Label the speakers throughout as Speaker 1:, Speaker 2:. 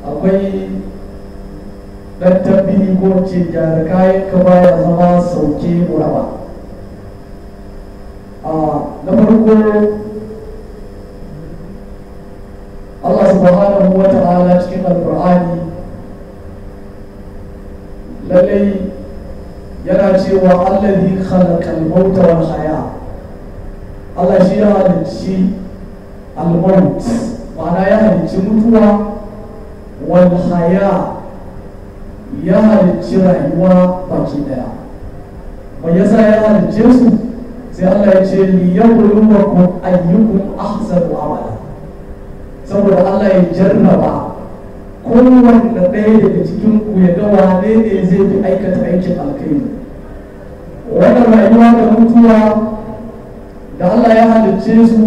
Speaker 1: akwai ɗan tabbini ko ce gyara kayan ka baya zama sauke muraba na farko Allah subhanahu wa ta'ala cikin alkur'ani lallai yana cewa allazi khalaqal mauta wal haya Allah shi ya halicci al-maut ma'ana ya halicci mutuwa wal haya ya halicci rayuwa baki daya mai yasa ya halicce su sai Allah ya ce li yabluwakum ayyukum ahsanu amala saboda Allah ya jarraba kowanne ɗaya daga cikin ku ya ga wane ne zai fi aikata aikin alkhairi wannan rayuwa da mutuwa da Allah ya halicce su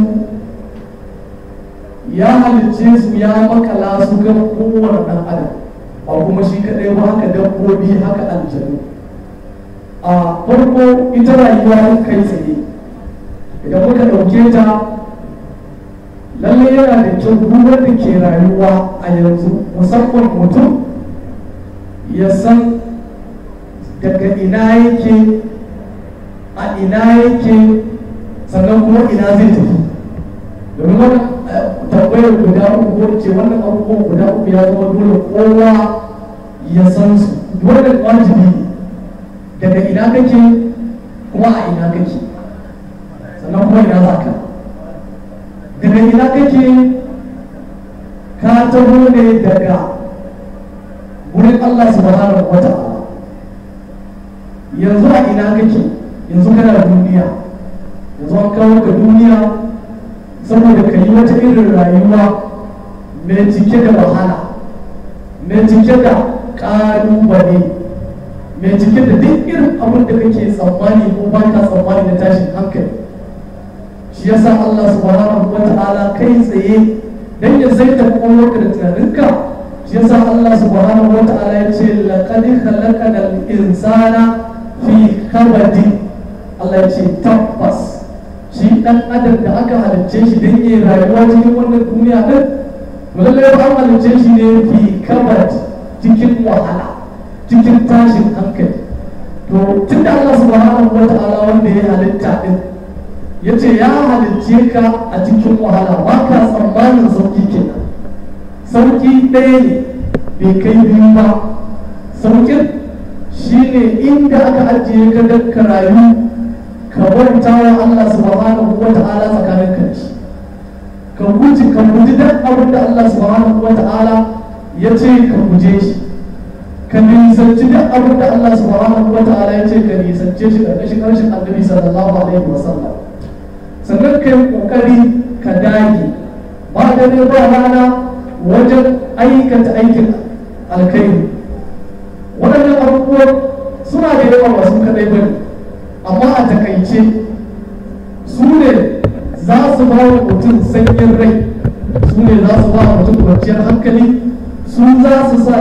Speaker 1: ya halicce su ya makala su ga kowane ɗan adam ba kuma shi kaɗai ba haka dabbobi haka aljanu a farko ita rayuwa kai tsaye idan muka ɗauke ta lallai yana da kyau duk wanda ke rayuwa a yanzu musamman mutum ya san daga ina yake a ina yake sannan kuma ina zai tafi domin wannan tambayar guda uku ce wannan abubuwan guda uku ya zama dole kowa ya san su wannan wajibi ne daga ina kake kuma a ina kake sannan kuma ina za ka daga ina kake ka taho ne daga wurin Allah subhanahu wa ta'ala yanzu a ina kake yanzu kana duniya yanzu an kawo ka duniya saboda ka yi wata irin rayuwa mai cike da wahala mai cike da ƙalubale mai cike da duk irin abin da kake tsammani ko ba ka tsammani na tashin hankali shi yasa Allah subhanahu wa ta'ala kai tsaye dan ya zaita kwakwalwarka da tunaninka shi yasa Allah subhanahu wa ta'ala ya ce laqad khalaqana al-insana fi kabadi Allah ya ce tabbas shi dan adam da aka halicce shi dan yi rayuwa cikin wannan duniya din lallai ba an halicce shi ne fi kabad cikin wahala cikin tashin hankali to tun da Allah subhanahu wa ta'ala wanda ya halitta din ya ce ya halicce ka a cikin wahala ba ka tsammanin sauki kenan sauki ɗaya ne bai kai biyu ba saukin shi ne inda aka ajiye ka don ka rayu ka bauta wa Allah subhanahu wa ta'ala tsakanin ka shi ka guji ka guji duk abin da Allah subhanahu wa ta'ala ya ce ka guje shi ka nisanci duk abin da Allah subhanahu wa ta'ala ya ce ka nisance shi ƙarƙashin ƙarshen annabi sallallahu alaihi wa sallam sannan ka yi ƙoƙari ka dage ba da ne ba rana wajen aikata aikin alkhairi waɗannan abubuwan suna da yawa ba su kaɗai ba amma a takaice su ne za su ba wa mutum sanyin rai su ne za su ba wa mutum kwanciyar hankali su za su sa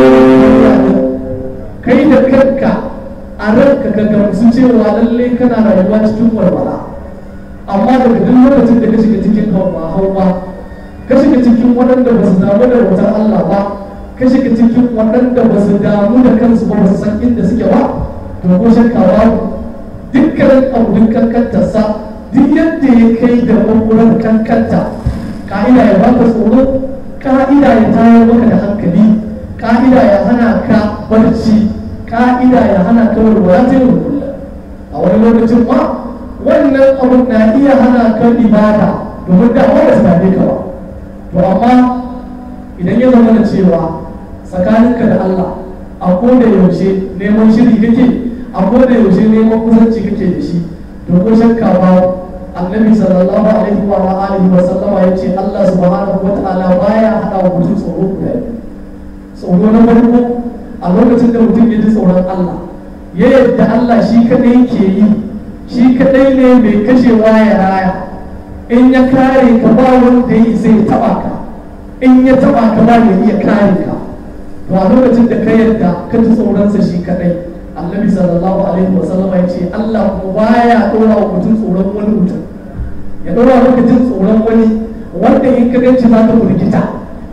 Speaker 1: cikin kai da kanka a ranka ka gamsu cewa lallai kana rayuwa cikin walwala amma daga duk lokacin da ka shiga cikin hawa hawa ka shiga cikin waɗanda ba su damu da wutar Allah ba ka shiga cikin waɗanda ba su damu da kansu ba ba su san inda suke ba to ko shakka ba dukkanin abudin kankantarsa duk yadda ya kai da ɓanguren kankanta ka'ida ya baka tsoro ka'ida ya tayar maka da hankali ka'ida ya hana ka barci ka'ida ya hana ka walwala ta yau a wani lokacin ma wannan abun na iya hana ka ibada domin da ba da same ka ba to amma idan ya zama da cewa tsakaninka da Allah a koda yaushe neman shiri kake a koda yaushe neman kusanci kake da shi to ko shakka ba annabi sallallahu alaihi wa alihi wa sallama ya ce Allah subhanahu wa ta'ala baya hada wa mutum tsoro guda tsoro na farko a lokacin da mutum ya ji tsoron Allah ya yadda Allah shi kadai ke yi shi kadai ne mai kashewa ya raya in ya kare ka ba wanda ya zai taba ka in ya taba ka ba ya iya kare ka to a lokacin da ka yarda ka ji tsoronsa shi kadai annabi sallallahu alaihi wa sallama ya ce Allah kuma baya dora wa mutum tsoron wani mutum ya dora maka jin tsoron wani wanda in ka ganci za ka firgita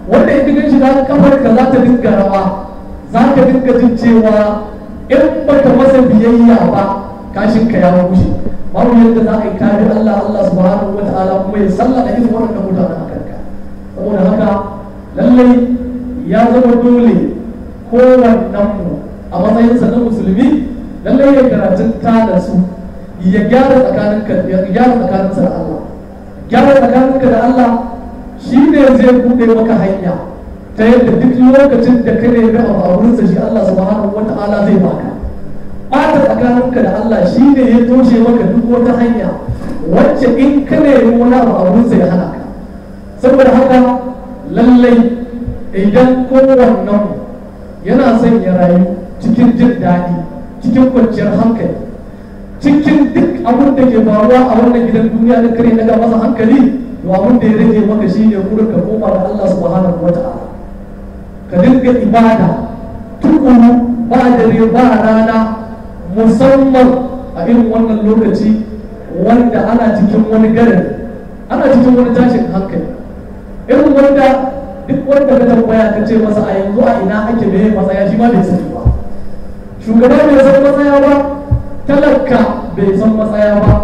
Speaker 1: wanda in ka shiga kafar ka za ta dinga rawa za ka dinga jin cewa in baka masa biyayya ba kashin ka ya bushe babu yadda za a yi kare Allah Allah subhanahu wa ta'ala kuma ya sallata irin wannan mutanen a kanka saboda haka lallai ya zama dole kowannen mu a matsayinsa na musulmi lallai ya karatun ta da su ya gyara tsakaninka ya gyara tsakaninsa da Allah gyara tsakaninka da Allah shi ne zai buɗe maka hanya ta yadda duk lokacin da ka nemi abu a wurinsa shi Allah subhanahu wa ta'ala zai baka ɓata tsakaninka da Allah shi ne ya toshe maka duk wata hanya wacce in ka nemi wani abu a wurinsa ya hana ka saboda haka lallai idan kowannen yana son ya rayu cikin jin daɗi cikin kwanciyar hankali cikin duk abin da ke faruwa a wannan gidan duniya da kare daga masa hankali to abin da ya rage maka shi ne gurin ka koma da Allah subhanahu wa ta'ala ka dinga ibada tukuru ba dare ba rana musamman a irin wannan lokaci wanda ana cikin wani garin ana cikin wani tashin hankali irin wanda duk wanda ka tambaya ka ce masa a yanzu a ina ake me matsaya shi ma bai sani ba shugaba bai san matsaya ba talaka bai san matsaya ba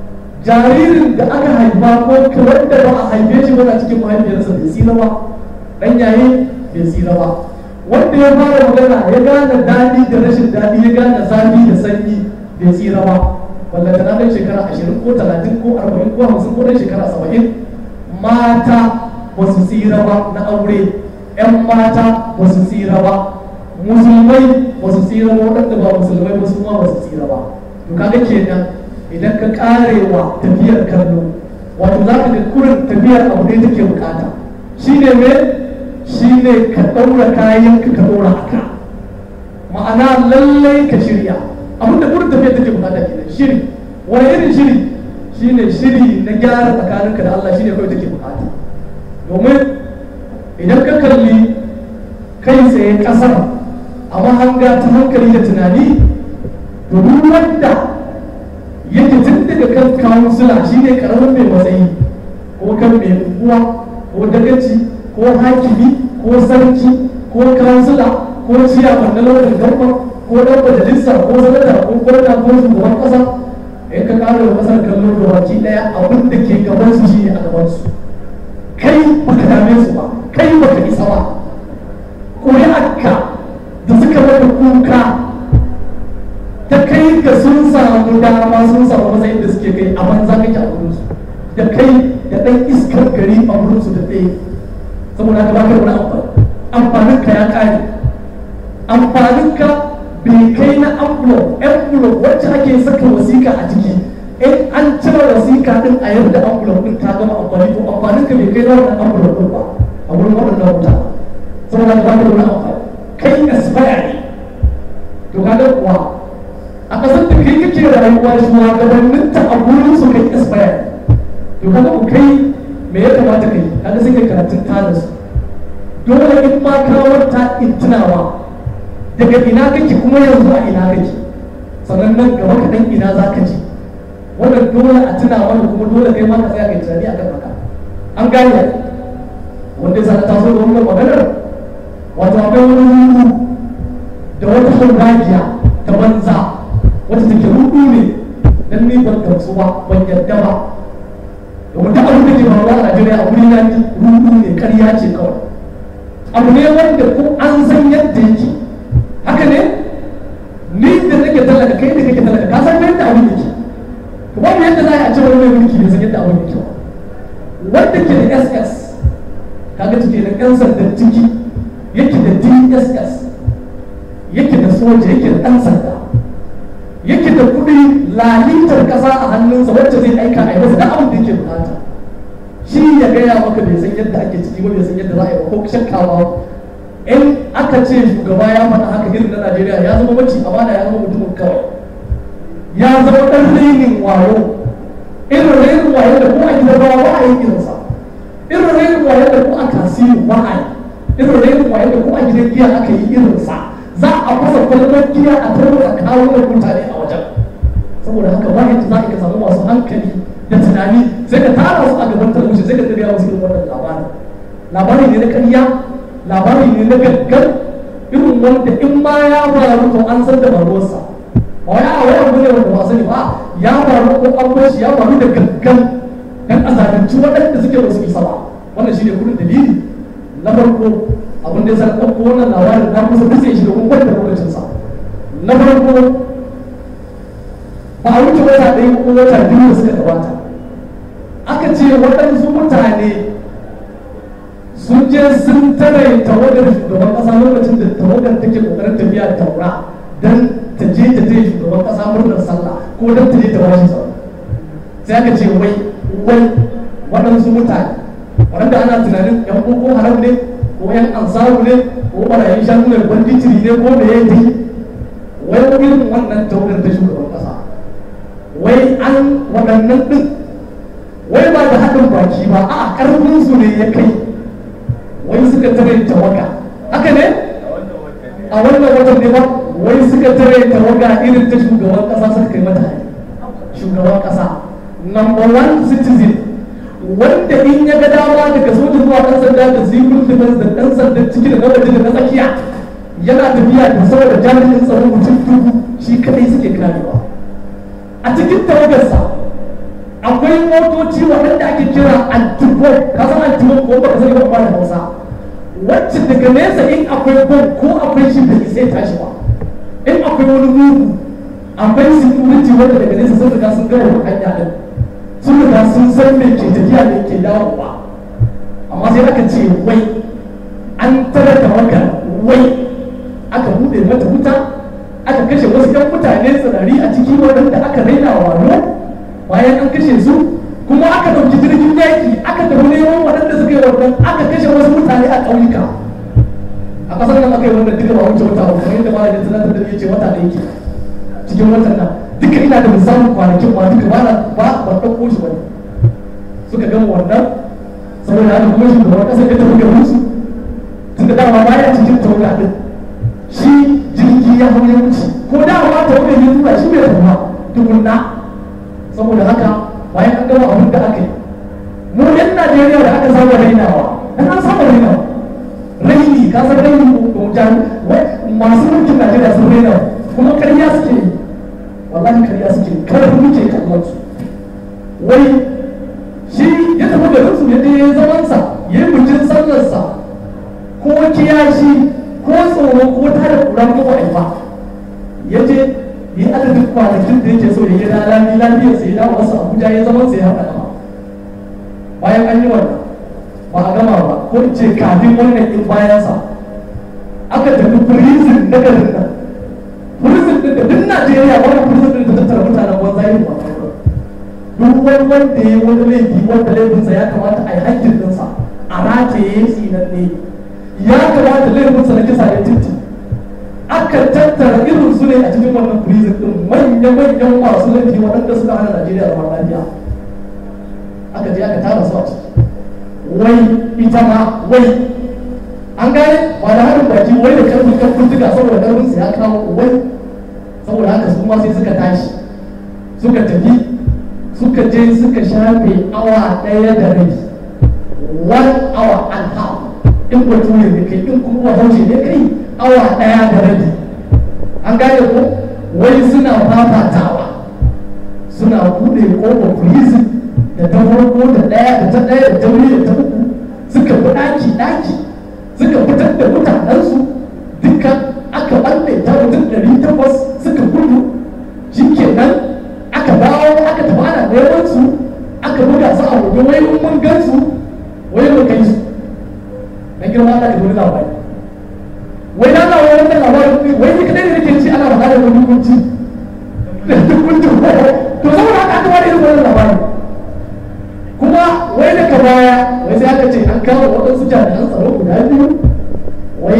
Speaker 1: jaririn da aka haifa ko wanda ba a haife shi ba cikin mahaifiyarsa bai tsira ba dan yaye bai tsira ba wanda ya fara magana ya gane daɗi da rashin daɗi ya gane zafi da sanyi bai tsira ba wanda ta ɗan shekara ashirin ko talatin ko arba'in ko hamsin ko ɗan shekara saba'in mata ba su tsira ba na aure 'yan mata ba su tsira ba musulmai ba su tsira ba waɗanda ba musulmai ba su ma ba su tsira ba to kaga kenan idan ka karewa tafiyar kallo wato za ka ga kurin tafiyar abu ne take bukata shi ne me shi ne ka ɗaura kayan ka ka ɗaura a ka ma'ana lallai ka shirya abin da kurin tafiyar take bukata kenan shiri wani irin shiri shi ne shiri na gyara tsakaninka da Allah shi ne kawai take bukata domin idan ka kalli kai tsaye ƙasar a mahanga ta hankali da tunani domin wanda yake tun daga kan kawunsula shi ne karamin mai matsayi ko kan mai unguwa ko dagaci ko hakimi ko sarki ko kawunsula ko ciyaman na launin gaba ko dan majalisa ko sanata ko gwamna ko shugaban kasa in ka kara da kasar kallon da baki daya abin da ke gaban su shi ne a gaban su kai baka dame su ba kai baka isa ba ƙuri'arka da suka maka kuka ta kai ga sun samu dama sun samu matsayin da suke kai a banza kake a wurinsu da kai da ɗan iskar gari a wurinsu da ɗaya saboda ka baka wani amfani amfanin ka ya ƙare amfanin ka bai kai na envelope envelope wacce ake saka wasiƙa a ciki in an cire wasiƙa din a yadda envelope din ta gama amfani to amfanin ka bai kai na wannan envelope din ba a wurin waɗannan mutane saboda ka baka wani amfani kai expire ne to kaga kuwa a ƙasar da kai kake rayuwa shugabannin ta a gurin su kai expire to kaga ku kai me ya kamata kai kaga sai kai karatun tada su dole in ma kawar ta in tunawa daga ina kake kuma yanzu a ina kake sannan nan gaba kaɗan ina za ka ji wannan dole a tuna mana kuma dole kai ma ka tsaya kai tunani akan haka an gane wanda ya ta so da wannan maganar wato akwai wani rudu da wata hauragiya ta banza wata take rudu ne dan ni ban gamsu ba ban yadda ba domin duk abin da ke faruwa a Najeriya a wuri na ni rudu ne ƙarya ce kawai abu ne wanda ko an san yadda yake haka ne ni da nake talaka kai da kake talaka ka san yadda abin yake to babu yadda za a ce wani mai mulki bai san yadda abin yake ba wanda ke da SS kaga take da ƴan sandan ciki yake da DSS yake da soja yake da ɗan sanda yake da kuɗi lalitar ƙasa a hannunsa wacce zai aika a yi masa duk abin da yake bukata shi ya gaya maka bai san yadda ake ciki ba bai san yadda za a yi ba ko shakkawa in aka ce shugaba ya faɗa haka irin na Najeriya ya zama mace amana ya zama mutumin kawai ya zama ɗan rainin wayo irin rainin wayo da ko a gidan rawa ba a yi irinsa irin rainin wayo da ko a tasiri ba a yi irin rainin wayo da ko a gidan giya aka yi irinsa za a fasa kwalbar giya a tarwata kawo da mutane a wajen saboda haka ba yadda za ka samu masu hankali da tunani sai ka tara su a gaban talabijin sai ka tafiya musu irin wannan labarin labari ne na ƙarya labari ne na gaggar irin wanda in ma ya faru to an san da faruwarsa ba wai a wai abu ne wanda ba sani ba ya faru ko an bar shi ya faru da gaggan dan a zalunci waɗanda suke ba su isa ba wannan shine kudin dalili na farko abin da ya sa ɗauko wannan labarin na kusa duk sai shi da kuma da lokacinsa na farko ba a wuce wata ɗaya ko wata biyu da suka gabata aka ce waɗansu mutane sun je sun tare tawagar shugaban ƙasa lokacin da tawagar take ƙoƙarin tafiya taura don ta je ta je shugaban ƙasa murnar sallah ko don ta je ta bashi sallah sai aka ce wai wai waɗansu mutane waɗanda ana tunanin yan boko haram ne ko yan ansaru ne ko barayin shanu ne banditiri ne ko da ya yi wai irin wannan tawagar ta shugaban ƙasa wai an waɗannan ɗin wai ba da haɗin baki ba a ƙarfin su ne ya kai wai suka tare tawaga haka ne a wannan watan ne ba wai suka tare tawaga irin ta shugaban ƙasa suka kai mata hari shugaban ƙasa number one citizen wanda in ya ga dama daga soja zuwa ɗan sanda da civil defense da ɗan sanda ciki da na waje da na tsakiya yana tafiya da saboda jami'in tsaro mutum dubu shi kadai suke karewa a cikin tawagarsa akwai motoci waɗanda ake kira antibo ka san antibo ko ba ka sani ba ba da hausa wacce daga nesa in akwai bom ko akwai shi bai sai tashi ba in akwai wani mugu akwai security wanda daga nesa sun riga sun gama hanya din sun riga sun san me ke tafiya me ke dawowa amma sai aka ce wai an tara tawagar wai aka buɗe mata wuta aka kashe wasu yan mutane tsirari a ciki waɗanda aka raina wano bayan an kashe su kuma aka ɗauki jirgin yaƙi aka tafi neman waɗanda suka yi wannan aka kashe wasu mutane a ƙauyuka a ƙasar nan aka yi wannan duka ba wuce wata ba kamar yadda malamin tunatar da ya ce wata ɗaya ke cikin watan nan duka ina da misalin kwanakin ma duka ba ba ba ɗauko shi ba suka gama wannan saboda haka kuma shugaban ƙasar ya tafi gaban su tunda dama baya cikin tawaga ɗin shi jirgi ya hau ya wuce ko da ma ta wani ya tura shi bai tafi tukunna saboda haka bayan an gama abin da aka yi mu yan Najeriya da aka saba rainawa dan an saba rainawa raini ka san raini ko jan masu mulkin Najeriya sun raina kuma ƙarya suke yi wallahi ƙarya suke yi kada ku muke kallon su wai shi ya tafi garin su ya je zamansa ya yi bikin sallarsa ko kiyashi ko tsoro ko tare kura ko ba ya je yi adadin kwanakin da yake so ya yi da lami lafiyar sai ya dawo wasu abuja ya zama sai ya haɗa dama bayan an yi wannan ba a gama ba ko in ce kafin wannan in bayansa aka tafi prison na garin nan prison din da duk najeriya wannan prison din da tattara mutanen banza yin ba duk wani wanda ya yi wani laifi wanda laifinsa ya kamata a yi hakkin ɗinsa a rataye tsinanne ya kamata laifinsa na kisa ya tinti aka tattara irin su ne a cikin wannan prison din manya-manyan masu laifi waɗanda suka hana Najeriya zaman lafiya aka je aka tara su a ciki wai ita ma wai an gane ba da harin baki wai da karfin karfin tuga saboda karfin su ya kawo wai saboda haka su ma sai suka tashi suka tafi suka je suka shafe awa ɗaya da rabi one hour and half in bature ne kai in kuma bahaushe ne kai awa ɗaya da rabi an gane ko wai suna fafatawa suna buɗe ƙofar prison da ta farko da ɗaya da ta ɗaya da ta biyu da ta uku suka bi ɗaki ɗaki suka fitar da mutanensu duka aka ɓalle ta mutum ɗari takwas suka gudu shikenan aka dawo aka tafi ana neman su aka buga su a waje wai mun gan su wai mun kai su na girma Allah ka dole labari wai na na wani wannan labarin wai ni kadai ne nake ci ana faɗa da wani hukunci da hukunci to saboda haka aka bada irin wannan labarin kuma wai daga baya wai sai aka ce an kama waɗansu jami'an tsaro guda biyu wai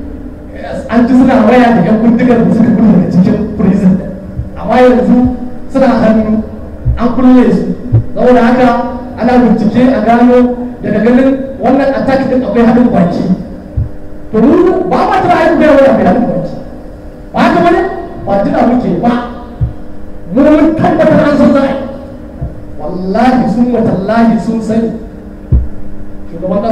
Speaker 1: an ji suna waya da yan bindigar da suka gudu daga cikin prison amma yanzu suna hannu an kulle su saboda haka ana bincike a gano daga ganin wannan attack din akwai haɗin baki to mu ba ma tana aiki da wani akwai haɗin baki ba haka bane ba tuna muke ba mu mun tabbatar an san za'a wallahi sun watallahi sun sani shugaban kasa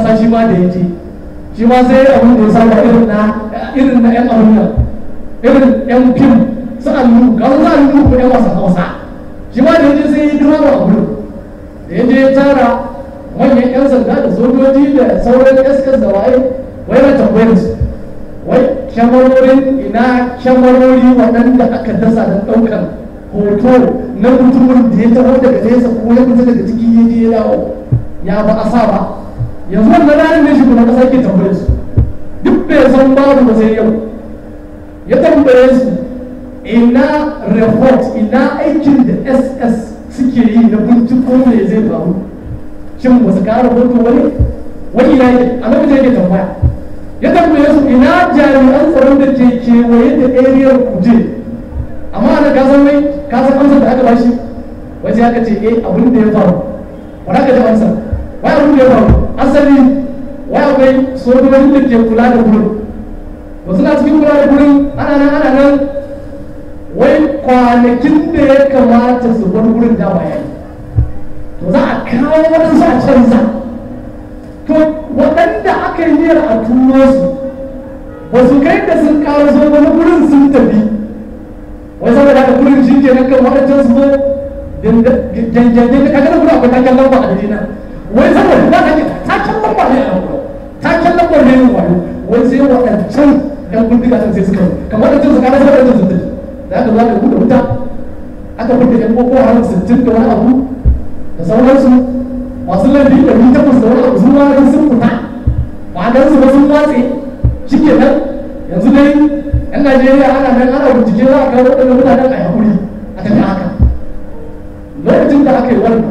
Speaker 1: musa shi ma da ya je shi ma sai abin da ya saba irin na irin na yan abin nan irin yan fim su allu ga su allu ko yan wasan hausa shi ma da ya je sai ya drama a gurin da ya je ya tara manyan yan sanda da sojoji da sauran eskas da waye wai na tambayar su wai kyamarorin ina kyamarori waɗanda aka dasa don ɗaukar hoto na mutumin da ya taho daga nesa ko ya fita daga ciki ya je ya dawo ya ba a sa ba yanzu wannan ranar ne shugaban kasa ke tambayar su duk bai san babu ba sai yau ya tambaye su ina report ina aikin da ss suke yi na binciko me zai faru shin ba su kara hoto wani wani ina yake a lokacin yake tambaya ya tambaye su ina jami'an tsaron da ke kewaye da ariyar kuje amma ana ka san mai ka san amsar da aka bashi wace aka ce eh abin da ya faru ba za ka ji amsar wai abin da ya faru asali wai akwai sojojin da ke kula da gurin ba suna cikin kula da gurin ana nan ana nan wai kwanakin da ya kamata su bar gurin da ba yayi to za a kawo waɗansu a canza to waɗanda aka yi niyyar a turo su ba su kai da sun kawo so wani gurin sun tafi wai saboda haka gurin shi ke nan kan waɗancan su zo janjanjan da kaga gurin akwai taken lamba a dalina wai saboda za ka ce taken lamba ne a nan gurin taken lamba ne yin wayo wai sai waɗancan ɗan bindiga sun sai suka kamar waɗancan su kana sai waɗancan sun tafi da aka zo aka buɗe wuta aka buɗe ɗan boko haram sittin da wani abu da sauransu masu laifi da ni takwas da wani abu sun ma sun fita ma'anar su ba sun watse shi ke nan yanzu dai yan najeriya ana nan ana bincike za a kawo waɗannan mutanen a haƙuri a tafi haka lokacin da aka yi wannan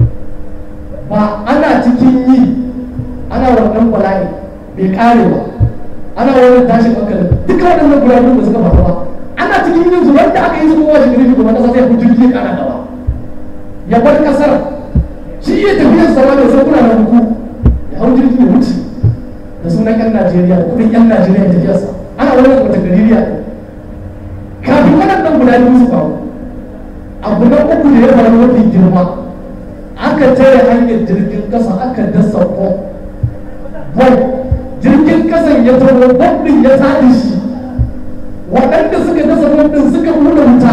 Speaker 1: ba ana cikin yi ana wannan bala'i bai kare ba ana wannan tashin hankali duka waɗannan guraben da suka faru ba ana cikin yin su wanda aka yi su kowa shi gari kuma kasa sai ku jirgi ya kara gaba ya bar kasar shi iya tafiyar sama da sai kuna da huku ya hau jirgi ya wuce da sunan yan Najeriya da kudin yan Najeriya ya tafiyarsa ana wannan wata gaririya kafin waɗannan guda biyu su faru abu na uku da ya faru mafi girma aka tare hanyar jirgin kasa aka dasa ko bom jirgin kasan ya taho bom din ya taɗi shi waɗanda suka dasa bom din suka buɗe wuta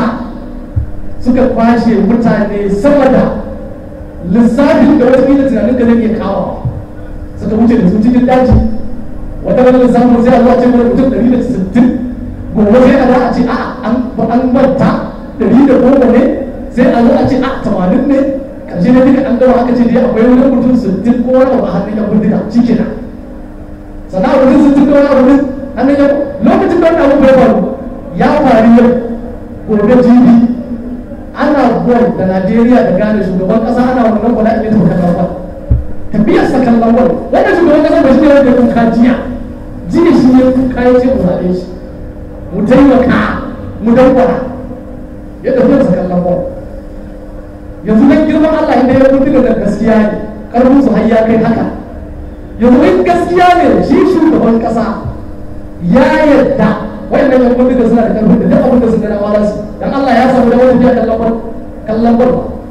Speaker 1: suka kwashe mutane sama da lissafin da wata kila tunanin ka zai iya kawo suka wuce da su cikin daji wata wani lissafin sai a zuwa ce mana mutum ɗari da sittin gobe sai a za a ce a an manta ɗari da goma ne sai a zo a ce a tamanin ne ƙarshe ne duka an gama aka ce dai akwai wani mutum sittin ko wani abu a hannun yan bindiga shi kenan sannan a wurin sittin da wani abu ne hannun yan lokacin da wani abu bai faru ya faru yau gobe jibi ana buwan da najeriya da gane shugaban kasa ana wannan gwada ne ta kallon wani tafiyar sa kallon wani wanda shugaban kasa ba shi ne wanda kuka jiya jiya shi ne kuka ya ce mu zaɓe shi mu taimaka mu dangwara ya tafiyar sa kallon wani yanzu dan girman Allah inda ya mutu da gaskiya ne karfin su har ya kai haka yanzu in gaskiya ne shi shugaban kasa ya yadda wayannan yan bindiga suna da karfin da duk abin da suka dama su dan Allah ya samu da wani kallon bar kallon bar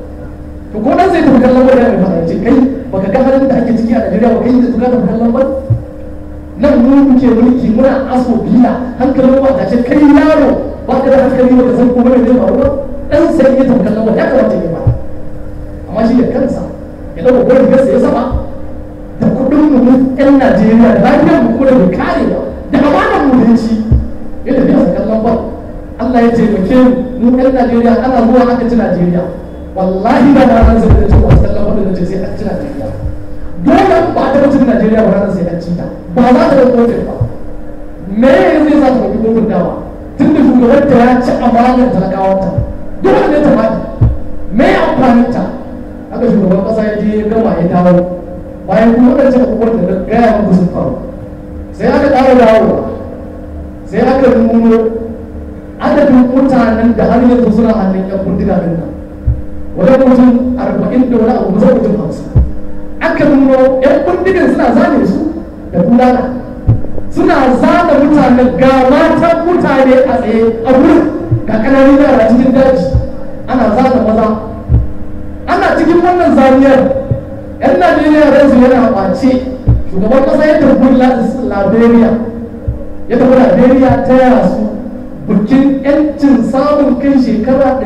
Speaker 1: to ko dan sai tafi kallon bar da mai ce kai baka ga halin da ake ciki a Najeriya ba kai da tuka da kallon bar nan mu muke mulki muna aso biya hankalin ba ta ce kai yaro ba ka da hankali ba ka san ko bane zai faru ba dan sai ya tafi kallon bar ya kamata ya ba amma shi da kansa ya dauka gurin gasa ya sama da kudin mu ɗan Najeriya da lafiyar mu kuma da bai kare ba da amanar mu da ci yadda biya sa kallon bal Allah ya taimake mu ɗan Najeriya ana zuwa aka ci Najeriya wallahi ba da ranar zai da cewa kallon bal da ce sai an ci Najeriya dole ba ta mutum Najeriya ba ranar sai an ci ta ba za ta da kofin ba me ya zai sa ta ɗauki kofin dawa tun da shugabanta ya ci amanar talakawanta dole ne ta faɗi me amfanin ta haka shugaban ƙasa ya je ya gama ya dawo bayan kuma waɗancan abubuwan da na gaya muku sun faru sai aka ƙara dawowa sai aka nuno adadin mutanen da har yanzu suna hannun yan bindiga din nan wani mutum arba'in da wani abu kusa mutum hamsin aka nuno yan bindigan suna zane su da bulala suna zana mutanen ga matan mutane a tsaye a wurin ga ƙananan yara cikin daji ana zana maza ana cikin wannan zaniyar yan najeriya ransu yana ɓace shugaban kasa ya tafi liberia ya tafi liberia ta yaya su bikin yancin samun kai shekara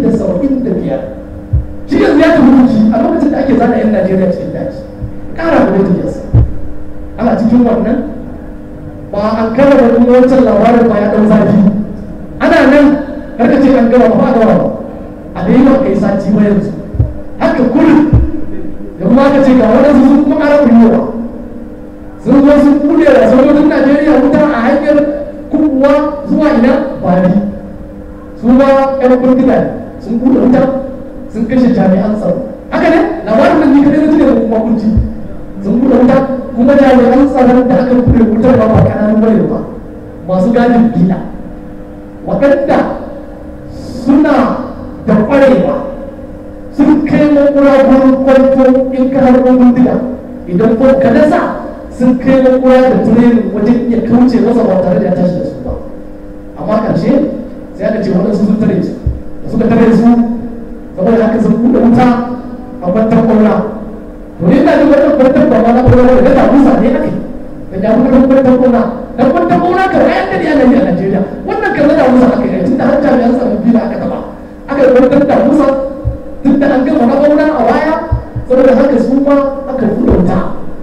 Speaker 1: 175 shi yanzu ya tafi biki a lokacin da ake zana yan najeriya cikin daji kara da tafiyarsa ana cikin wannan ba an kara da kuma wancan labarin ba ya ɗan zafi ana nan karka ce an gama ba a gama ba a da yi ba kai sati ba yanzu haka kullum da kuma aka ce ga waɗansu sun kuma ƙara kullewa sun zo sun kulle da sojojin najeriya wuta a hanyar kubuwa zuwa ina bari su ma ƴan bindiga sun kulle wuta sun kashe jami'an tsaro haka ne labarin da ni kadai na tuna da kuma kunci sun kulle wuta kuma jami'an tsaron da aka kulle wutar ba ba kananun bane ba masu gadin bila waɗanda suna da ƙwarewa sun kai makura gurin kwanto in ka har bindiga idan ko ka nasa sun kai makura da turenin wajen iya kauce masa ba tare da ya tashi da su ba amma karshe sai aka ce waɗansu sun tare su da suka tare su saboda haka sun buɗe wuta a kwantar ƙwaura to ne ina jin wannan kwantar ba ma na ƙwaura da ga musa ne ake da ya buɗe kwantar ƙwaura dan kwantar ƙwaura kan ayan da ne a Najeriya wannan kan na musa aka yi tun da har jami'an tsaron biyu aka taɓa aka kwantar da musa duk da an gama na ƙwaura a waya saboda haka su ma aka buɗe wuta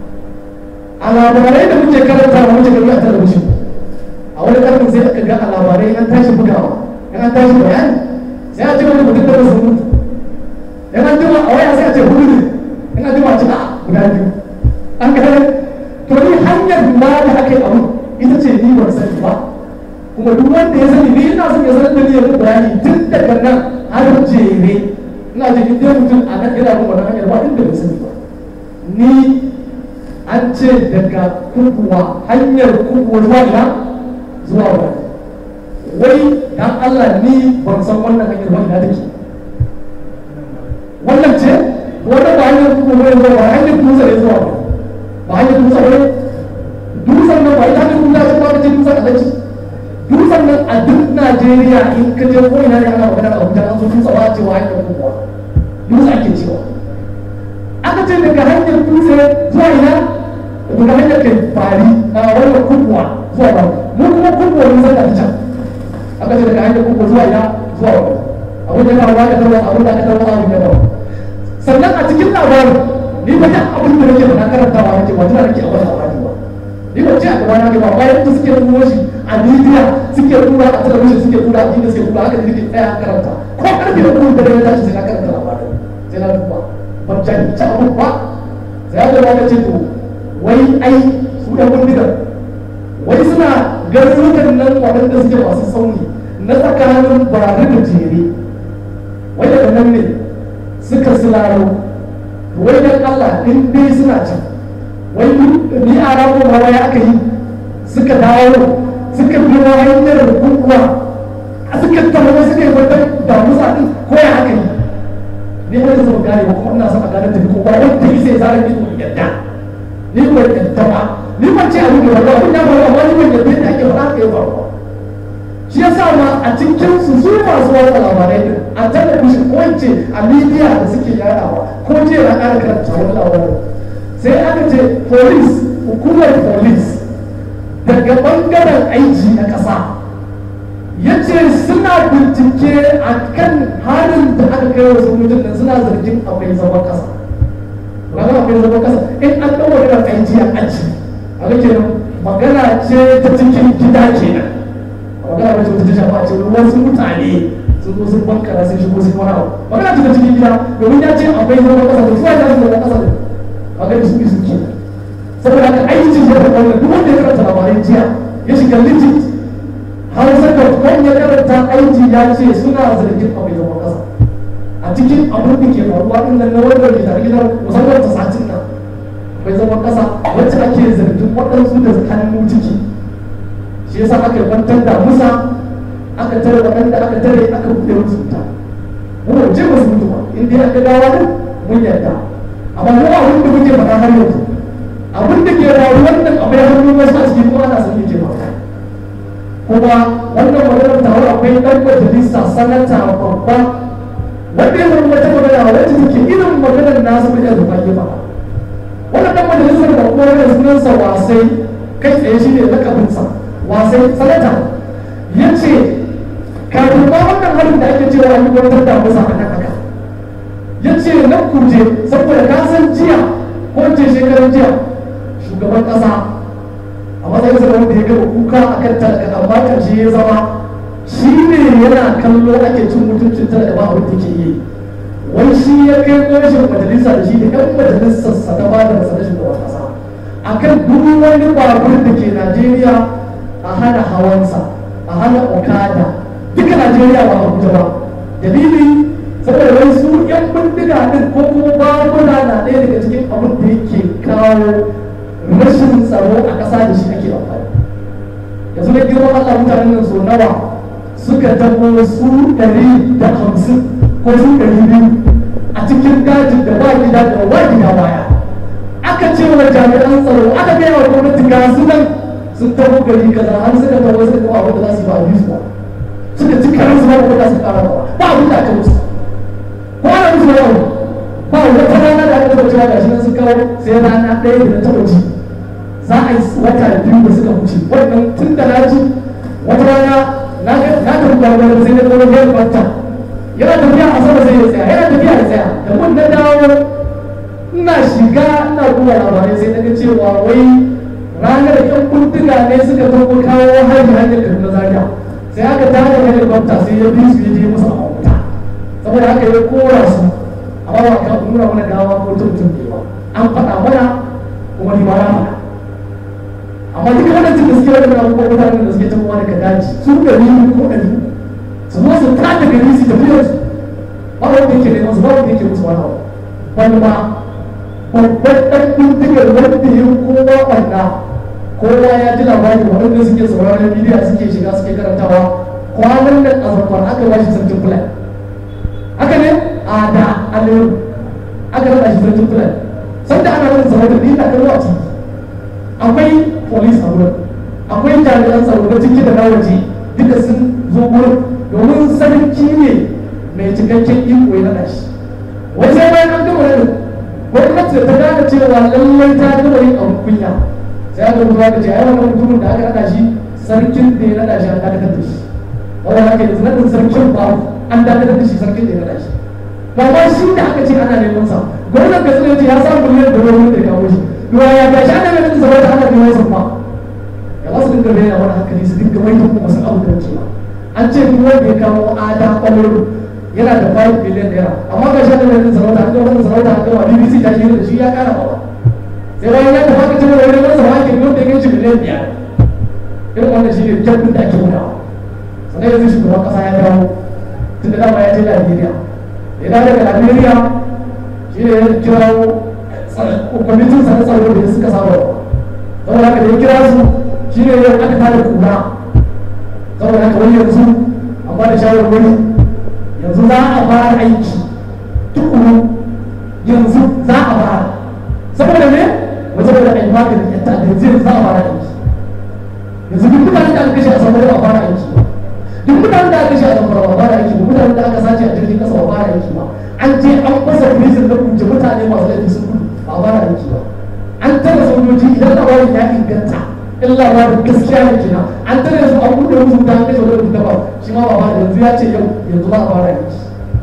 Speaker 1: a labarai da muke karanta wa muke gani a talabijin a wani karfin sai aka ga a labarai an tashi bugawa in an tashi bayani sai a ce wani mutum da wasu mutu in an jima a waya sai a ce hudu ne in an jima a ce a guda biyu an ga to ni hanyar ma da aka yi abu ita ce ni ban sani ba kuma duk wanda ya sani ni ina son ya sanar da ni ya bayani tun daga nan har jere ina jin in dai mutum a nan yana bin wannan hanyar ba inda bai sani ba ni an ce daga kubuwa hanyar kubuwa zuwa ina zuwa wani wai dan Allah ni ban san wannan hanyar ba ina take wannan ce wannan ba hanyar kubuwa ne zuwa ba hanyar dutse ne zuwa ba hanyar dutse ne dutsen nan ba ita hanyar dutse ce ba ka ce dutsen alaji dutsen nan a duk Najeriya in ka je ko ina ne ana magana a Abuja an zo dutse ba a ce wa hanyar kubuwa dutse ake cewa aka ce daga hanyar dutse zuwa ina daga hanyar kai fari a wannan kubuwa zuwa ba mu kuma kubuwa mun san da can aka ce daga hanyar kubuwa zuwa ina zuwa ba abin da kawo da kawo abin da aka kawo abin da kawo sannan a cikin labarin ni ba duk abin da nake faɗa karantawa nake ba tuna nake a wani labari ba ni ba ce a gaba na ba bayan da suke nuna shi a media suke nuna a talabijin suke nuna a inda suke nuna haka da nake tsaya karanta ko karfe da kuma da ya tashi sai na karanta labarin sai na duba ban jahilci abin ba sai ya zama ka ce to wai ai su ɗan bindigar wai suna garurukan nan waɗanda suke masu sauni na tsakanin bare da jere wai daga nan ne suka silaro wai dan Allah in dai suna can wai ni a rago ma wai aka yi suka dawo suka biyo hanyar kukuwa a suka tawo suka yi wata damusa din ko ya aka yi ni har yanzu ban gane ba kuma ina son a gane tafi ko ba wanda yi sai zara ni ko yadda ni ban yadda ba ni ban ce abin da ba abin da ba amma ni ban yadda yadda ake faɗa ka yi ba shi yasa ma a cikin su su masu watsa labarai din a talabijin ko in ce a media da suke yadawa ko ce na ƙara karanta wani labarin sai aka ce police hukumar police daga bangaren aiki na ƙasa ya ce suna bincike a kan halin da aka kai wasu mutum suna zargin akwai zaman ƙasa ranar akwai zaman ƙasa in an ɗau magana aiki a aji a ga kenan magana ce ta cikin gida kenan magana ba ce wata ta shafa ce wasu mutane sun zo sun bankara sun shigo sun wani abu magana ce ta cikin gida domin ya ce akwai zaman ƙasa da suwa ya zama ƙasa da magana su su ke saboda haka aiki ya da wannan duk wanda ya karanta labarai jiya ya shiga legit har saka kan ya karanta aiki ya ce suna zargin akwai zaman ƙasa a cikin abin da ke faruwa din nan na wannan da tare gidan musamman ta satin nan akwai zaman ƙasa wacce ake zargin waɗansu da hannu ciki shi yasa aka kwantar da musa aka tare waɗanda aka tare aka buɗe musu wuta mu ba je musu mutu ba in dai aka dawo din mun yarda amma mu abin da muke faɗa har yanzu abin da ke faruwar nan akwai hannun wasu a cikin kuma ana san yake faruwa kuma wannan maganar taro akwai ɗan majalisa sanata babba wanda ya zama wata magana wacce take irin maganar nasu da ya zuba ya faɗa wannan dan majalisar da kuma da sunansa wasai kai tsaye shi ne lakabinsa wasai sanata ya ce kafin ma wannan harin da ake cewa an yi wata da musa a nan haka ya ce na kuje saboda ka san jiya ko ce shekaran jiya shugaban kasa a matsayin sa wanda ya gaba kuka a kan talaka amma karshe ya zama shi ne yana kallo ake cin mutuncin talaka ba abin da ke yi wai shi ya kai gwamnatin majalisa da shi da yan majalisar sa ta bada masa shugaban kasa akan duk wani babur da ke Najeriya a hana hawansa a hana okada duka Najeriya ba Abuja ba dalili saboda wai su yan bindiga din ko kuma babura na ɗaya daga cikin abin da yake kawo rashin tsaro a ƙasa da shi ake amfani yanzu da girman Allah mutanen nan so nawa suka tabo su ɗari da hamsin ko su ɗari biyu a cikin dajin da ba gida da ba gida baya aka ce wa jami'an tsaro aka gaya wa gwamnati ga su nan sun tabo gari kaza har suka tabo suka kawo abin da za su yi ba a biyu ba suka ci karan su ba ko za su kara ba ba abin da aka musu ko ana musu yawo ba wata rana da aka taba cewa gashi nan sun kawo sai rana ɗaya da na taba ji za a yi wata biyu da suka wuce wannan tun da na ji wata rana na ga na tafi gwamnati sai na zama biyar kwanta yana tafiya a sama sai ya tsaya yana tafiya ya tsaya da mun na dawo ina shiga ina kuma labarai sai na ga cewa wai ranar yan kuntuga ne suka tafi kawo hajji hanyar kaduna zaria sai aka tada helicopter sai ya bi su ya je musu a wuta saboda haka ya kora su amma ba ka nuna mana gawa ko tuntun ba an faɗa mana kuma ni ma na faɗa amma duka wannan cikin suke wannan abubuwan mutanen da suke tafowa daga daji su ɗari ko ɗari su zo su tada gari su tafi da su ba wanda yake neman su ba wanda yake musu wani abu wani ma babban ɗan bindigar wanda ya kowa wanda kowa ya ji labari waɗanda suke sauraron bidiyo suke shiga suke karantawa kwanan nan a zamfara aka ba shi sarkin fulani haka ne a da aliyu aka rada shi sarkin fulani sanda ana wani sarautar da yana kallo a ciki akwai polis a wurin akwai jami'an tsaro na ciki da na waje duka sun zo wurin domin sarki ne mai cikakken iko ya naɗa shi wai sai bayan an gama nan gwamnati ta gane cewa lallai ta gama yin abu kunya sai aka rubuta da ce ai wannan mutumin da aka naɗa shi sarkin da ya naɗa shi an dakatar da shi wanda aka yanzu naɗin sarkin ba an dakatar da shi sarkin da ya naɗa shi ba ma shi da aka ce ana neman sa gwamnati ka tsaye ya samu miliyan da wani da ya kawo shi ruwa ya ga shi ana neman sa wata ana neman sa ma ya ba su dinga bayyana wani hankali su dinga mai kuma su abu da cewa an ce duk wanda ya kawo ada kwallo yana da 5 biliyan naira amma ga shi da sarauta an ga wannan sarauta an gama BBC ta shi da shi ya kara ba sai bayan ya tafi aka ce wani wani masa hakin don da yake biliyan biyar irin wannan shi ne jabbin da ake gudawa sannan yanzu shugaban kasa ya dawo tun da dama ya je Najeriya ya dawo daga Najeriya shi ne ya kira kwamitin sa na tsaro da suka saba saboda haka da ya kira su shi ne ya aka tada kura saboda haka wani yanzu an ba da shawarwari yanzu za a fara aiki tukuru yanzu za a fara saboda me wajen da ai magani ya ta da zai za a fara aiki yanzu duk mutanen da aka kashe a saboda ba a fara aiki ba duk mutanen da aka kashe a saboda ba a fara aiki ba mutanen da aka sace a jirgin kasa ba a fara aiki ba an je an fasa prison da kunce mutane masu laifi sun gudu ba a fara aiki ba an tara sojoji idan labarin ya inganta in labarin gaskiya ne kenan an tare su an buɗe musu wuta an kashe wani mutum ba shi ma ba ba yanzu ya ce yau yanzu za a fara aiki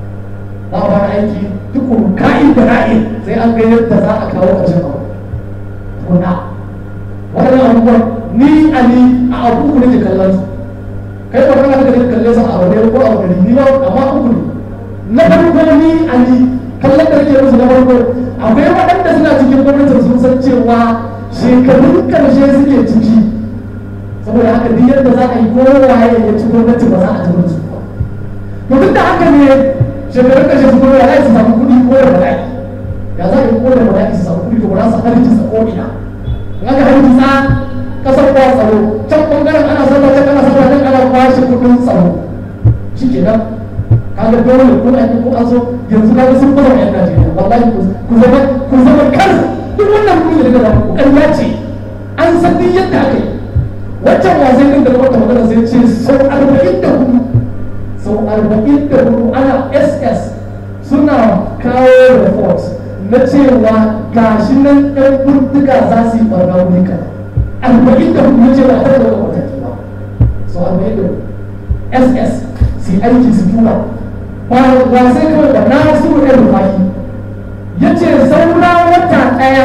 Speaker 1: za a fara aiki tukun ka'in da na'in sai an ga yadda za a kawo ƙarshen abu tukuna waɗannan abubuwan ni a ni a abu uku nake kallon su kai ba kana da kalle su a abu ne ko a abu ni ba amma uku ne na farko ni a ni kallon da nake musu na farko akwai waɗanda suna cikin gwamnatin sun san cewa shekarun karshe suke ciki saboda haka duk yadda za a yi kowaye ya ci gwamnati ba za a ci mutu to duk da haka ne shekarun karshe su kuma ya su samu kuɗi ko da bala'i ya za a yi ko da bala'i su samu kuɗi ko ba za su harki sa ko'ina in aka harki sa kasar kwa tsaro can ɓangaren ana sallah can ana sallah can ana kwashe kuɗin tsaro shi ke nan kaga dole ko an yi ko an so yanzu kaga sun fara yan Najeriya wallahi ku zama ku zama kar duk wannan kuɗi da daga ku ƙarya ce an san duk yadda aka yi wancan wasan din da wata magana sai ce sau arba'in da hudu sau arba'in da hudu ana ss suna kawo report na cewa gashi nan ɗan bindiga za su yi ɓarna wuri kaza arba'in da hudu ce ba a tare da wani mataki ba so arba'in da ss su yi aiki su tura ba ba sai kawai ba na su ɗan rufaki ya ce saura wata ɗaya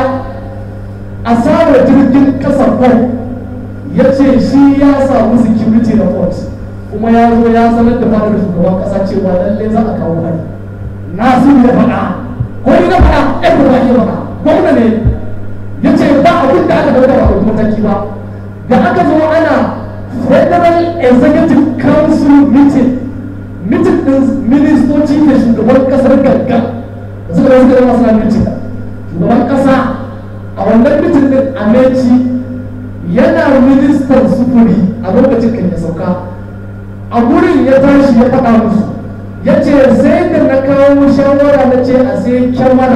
Speaker 1: a samun jirgin ƙasa kwai ya ce shi ya samu security report kuma ya zo ya sanar da fadar shugaban ƙasa cewa lallai za a kawo hari na su ya faɗa ko ni na faɗa ɗan rufaki ya faɗa gwamna ne ya ce ba abin da aka dauka ba ɗauki mataki ba da aka zo ana federal executive council meeting meeting din ministoci da shugaban kasar gaggan da suka zama suka zama suna meeting shugaban kasa a wannan meeting din ameci yana ministan sufuri a lokacin kan ya sauka a gurin ya tashi ya faɗa musu ya ce sai da na kawo shawara na ce a sai kyamara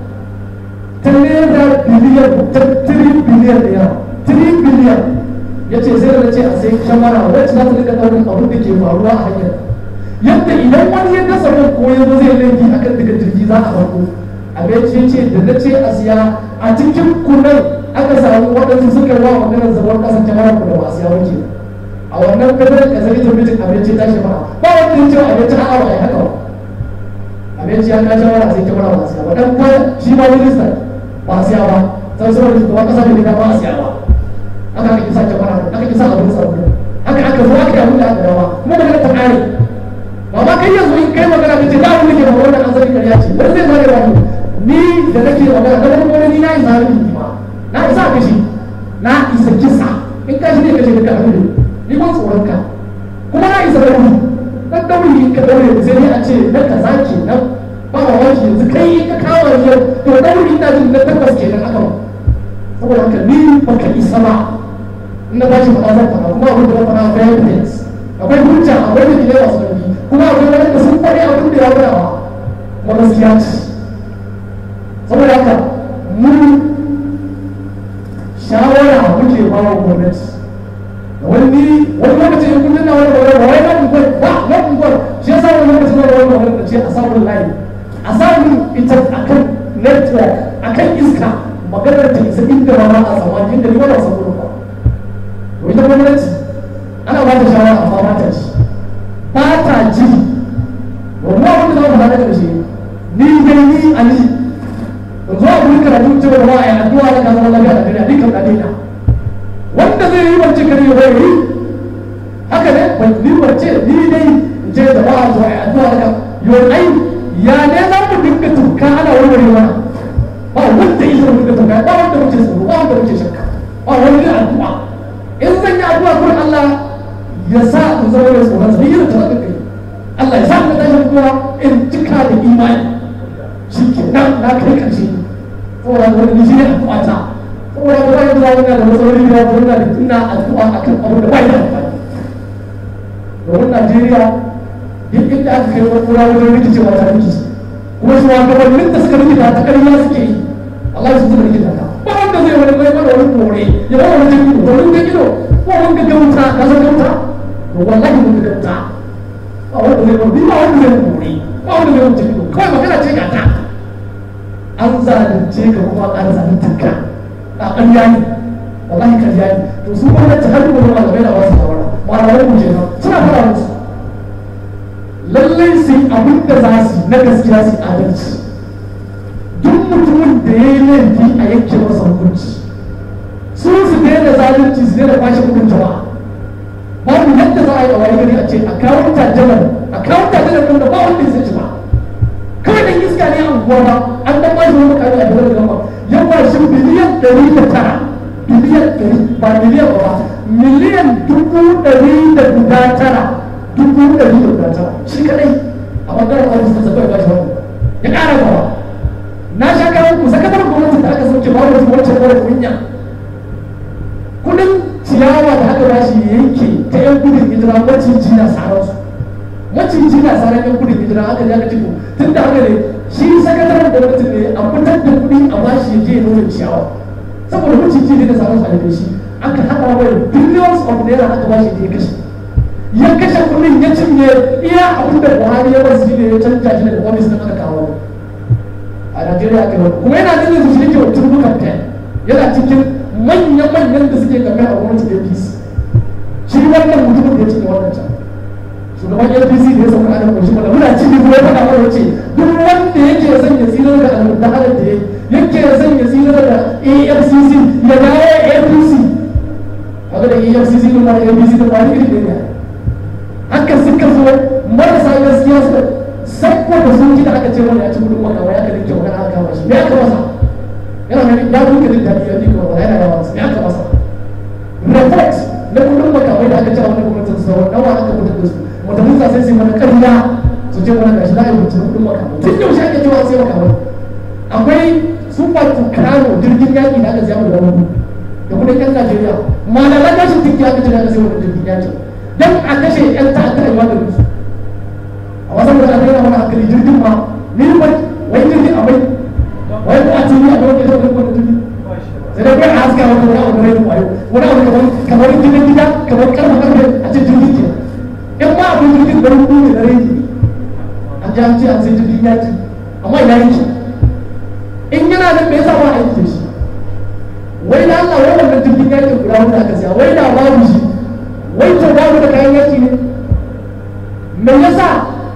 Speaker 1: ta naira biliyan ta 3 biliyan ɗaya 3 biliyan ya ce sai da ce a sai kyamara wacce za ta rika ɗaurin abin da ke faruwa a hanyar yadda idan wani ya dasa mai ko ya zo zai laifi a kan daga jirgi za a farko a ce ce da na ce a siya a cikin kunan aka samu waɗansu suka yi wa maganar zaman ƙasar kyamara ku da ba a siya wuce a wannan federal executive meeting abinci ta shi ba ba wanda ya ce abinci a'a ba a yi haka ba abinci ya kace wani sai kyamara ba a siya ba dan kwa shi ma ministan ba a siya ba sai saboda shugaban kasa ne ba a siya ba aka aka kisa kyamara aka kisa abin tsaro haka aka zo aka yi abin da aka dawa kuma magana ta kare ba ma kai yanzu in kai magana kace ba abin da ke ba wannan an sani kariya ce wani zai zare wani ni da nake magana da wani wani ni na isa ni ma na isa kashi na isa kisa in ka shi ne kace ka abin ni ban tsoron ka kuma na isa dauri dan dauri in ka daure sai ne a ce na kaza kenan ba ma wani yanzu kai in ka kawo yau to dauri ina jin na tabbas kenan aka ba saboda haka ni baka isa ba in na tashi faɗa zan faɗa kuma abin da zan faɗa akwai evidence akwai hujja akwai dalilai masu ƙarfi kuma akwai wani da sun faɗi abin da ya faɗa ba kuma gaskiya ce saboda haka mun shawara muke ba wa gwamnati wani wani lokacin in kullum na wani gwamnati ba wai na unguwar ba na unguwar shi yasa wani lokacin na wani gwamnati ce a samun layi a samun ita akan network akan iska maganar ta isa inda ba ma a tsammani inda ni ba na samun ba to ita gwamnati ana ba ta shawara amma ba ta ji ba ta ji domin abin da za mu faɗa da ƙarshe ni dai ni a ni in zo a gurin karatu cewa ba a yi addu'a da kasar lafiya da duniya dukkan da daina wanda zai yi wance kare ya yi haka ne ban ni wance ni dai in ce da ba a zo a yi addu'a da yau ai ya ne za mu dinga tuka ana warware mana ba wanda ya zo dinga tuka ba wanda muke tsoro ba wanda muke shakka ba wani addu'a in zan yi addu'a gurin Allah ya sa in zama mai tsoron sa yi da tsoron kai Allah ya sa in tashi kuma in cika da imani shi ke nan na kai ƙarshe saboda wani shi ne addu'a ta saboda ba ya zuwa yana da matsaloli da wani da ina addu'a akan abu da ba ya amfani domin Najeriya duk inda aka kai wani kura wajen rikicewa ta rikici kuma shi wa gabanin da suka rikita ta ƙarya suke yi Allah ya suka rikita ta ba wanda zai wani kai mana wani kore ya ba wani jirgin domin ga ido ko wani ga gauta ka san gauta to wallahi mun ga gauta ba wanda zai wani ba wanda zai kore ba wanda zai wani jirgin kawai magana ce ga ta an zalunce ka kuma an zalunta ka a ƙarya ne wallahi ƙarya ne to su gwamnati har gobe malamai na wasu shawara malamai mu kenan suna fara musu lallai su yi abin da za su na gaskiya su adalci duk mutumin da ya yi laifi a yanke masa hukunci su su daina zalunci su daina kwashe kudin jama'a babu yadda za a yi a wani gari a ce a kawo tajanar a kawo tajanar ɗin da ba wanda ya san ba kawai dan iska ne a unguwa ba an dan bashi wani mutane a dole gama ya bashi biliyan ɗari da tara biliyan ɗari ba miliyan ba miliyan dubu ɗari da guda tara dubu ɗari da guda tara shi kadai a ɓangaren ofis da zaɓe ba shi wani ya ƙara gaba na sha kawo ku sakataren gwamnati da aka sauke ba wani wancan mara kunya kudin ciyawa da aka bashi yanke ta yan gudun hijira maciji na sararsu maciji na sarar yan gudun hijira aka je aka ciko tun da haka ne shi sakataren gwamnati ne a fitar da kuɗi a bashi ya je ya nuna ciyawa saboda maciji ne da sarar su a rufe shi aka haɗa mai billions of naira aka bashi da ya kashe ya kashe kuɗin ya cinye iya abin da buhari ya basu ne ya canja shi daga ofis ɗin aka kawo a Najeriya aka yi kuma yana nan yanzu shi yake wa turbu kamfen yana cikin manya-manyan da suke kamfen a gwamnatin APC shi wannan mutumin da ya cinye wannan can shugaban apc da ya sauka adam ƙarshe wanda muna cikin kuma ya faɗa mana wace duk wanda yake son ya tsira da almudahalar da ya yake son ya tsira da afcc ya dawo apc kaga da efcc din ma da apc din ma iri ne haka suka zo marasa gaskiya su sakko da sun ji da aka ce wani ya ci gudun makawa ya kalli kyau kana aka kama shi me aka masa yana ganin ya duka jin daɗi ya duka wala yana yawa me aka masa report na kudin makamai da aka ce a wani gwamnatin sauran nawa aka fitar da su majalisa sai su mana ƙarya su ce mana gashi za a yi mutum kudin makamai tun yaushe ake cewa sai makamai akwai super tucano jirgin yaƙi da aka siya mu da wani da kudin yan najeriya malaman gashin duk ya kace da aka siya wani jirgin yaƙi don a kashe yan ta'addar yawa da su a wasan da aka yana mana hankali jirgin ma ni wai wai jirgin a mai wai ko a tuni a wani jirgin wani jirgin sai dai kai a haska wani wani abu da rai wayo wani abu kamar kamar gidan gida kamar karfa karfe a cikin jirgin ke in ma abin jirgin da rubu ne na rai an ji an ce an sai jirgin yaki amma ina yake in yana nan me yasa ba a yi shi wai da Allah wai wannan jirgin yaki guda wanda aka siya wai da babu shi wai to babu da kayan yaki ne me yasa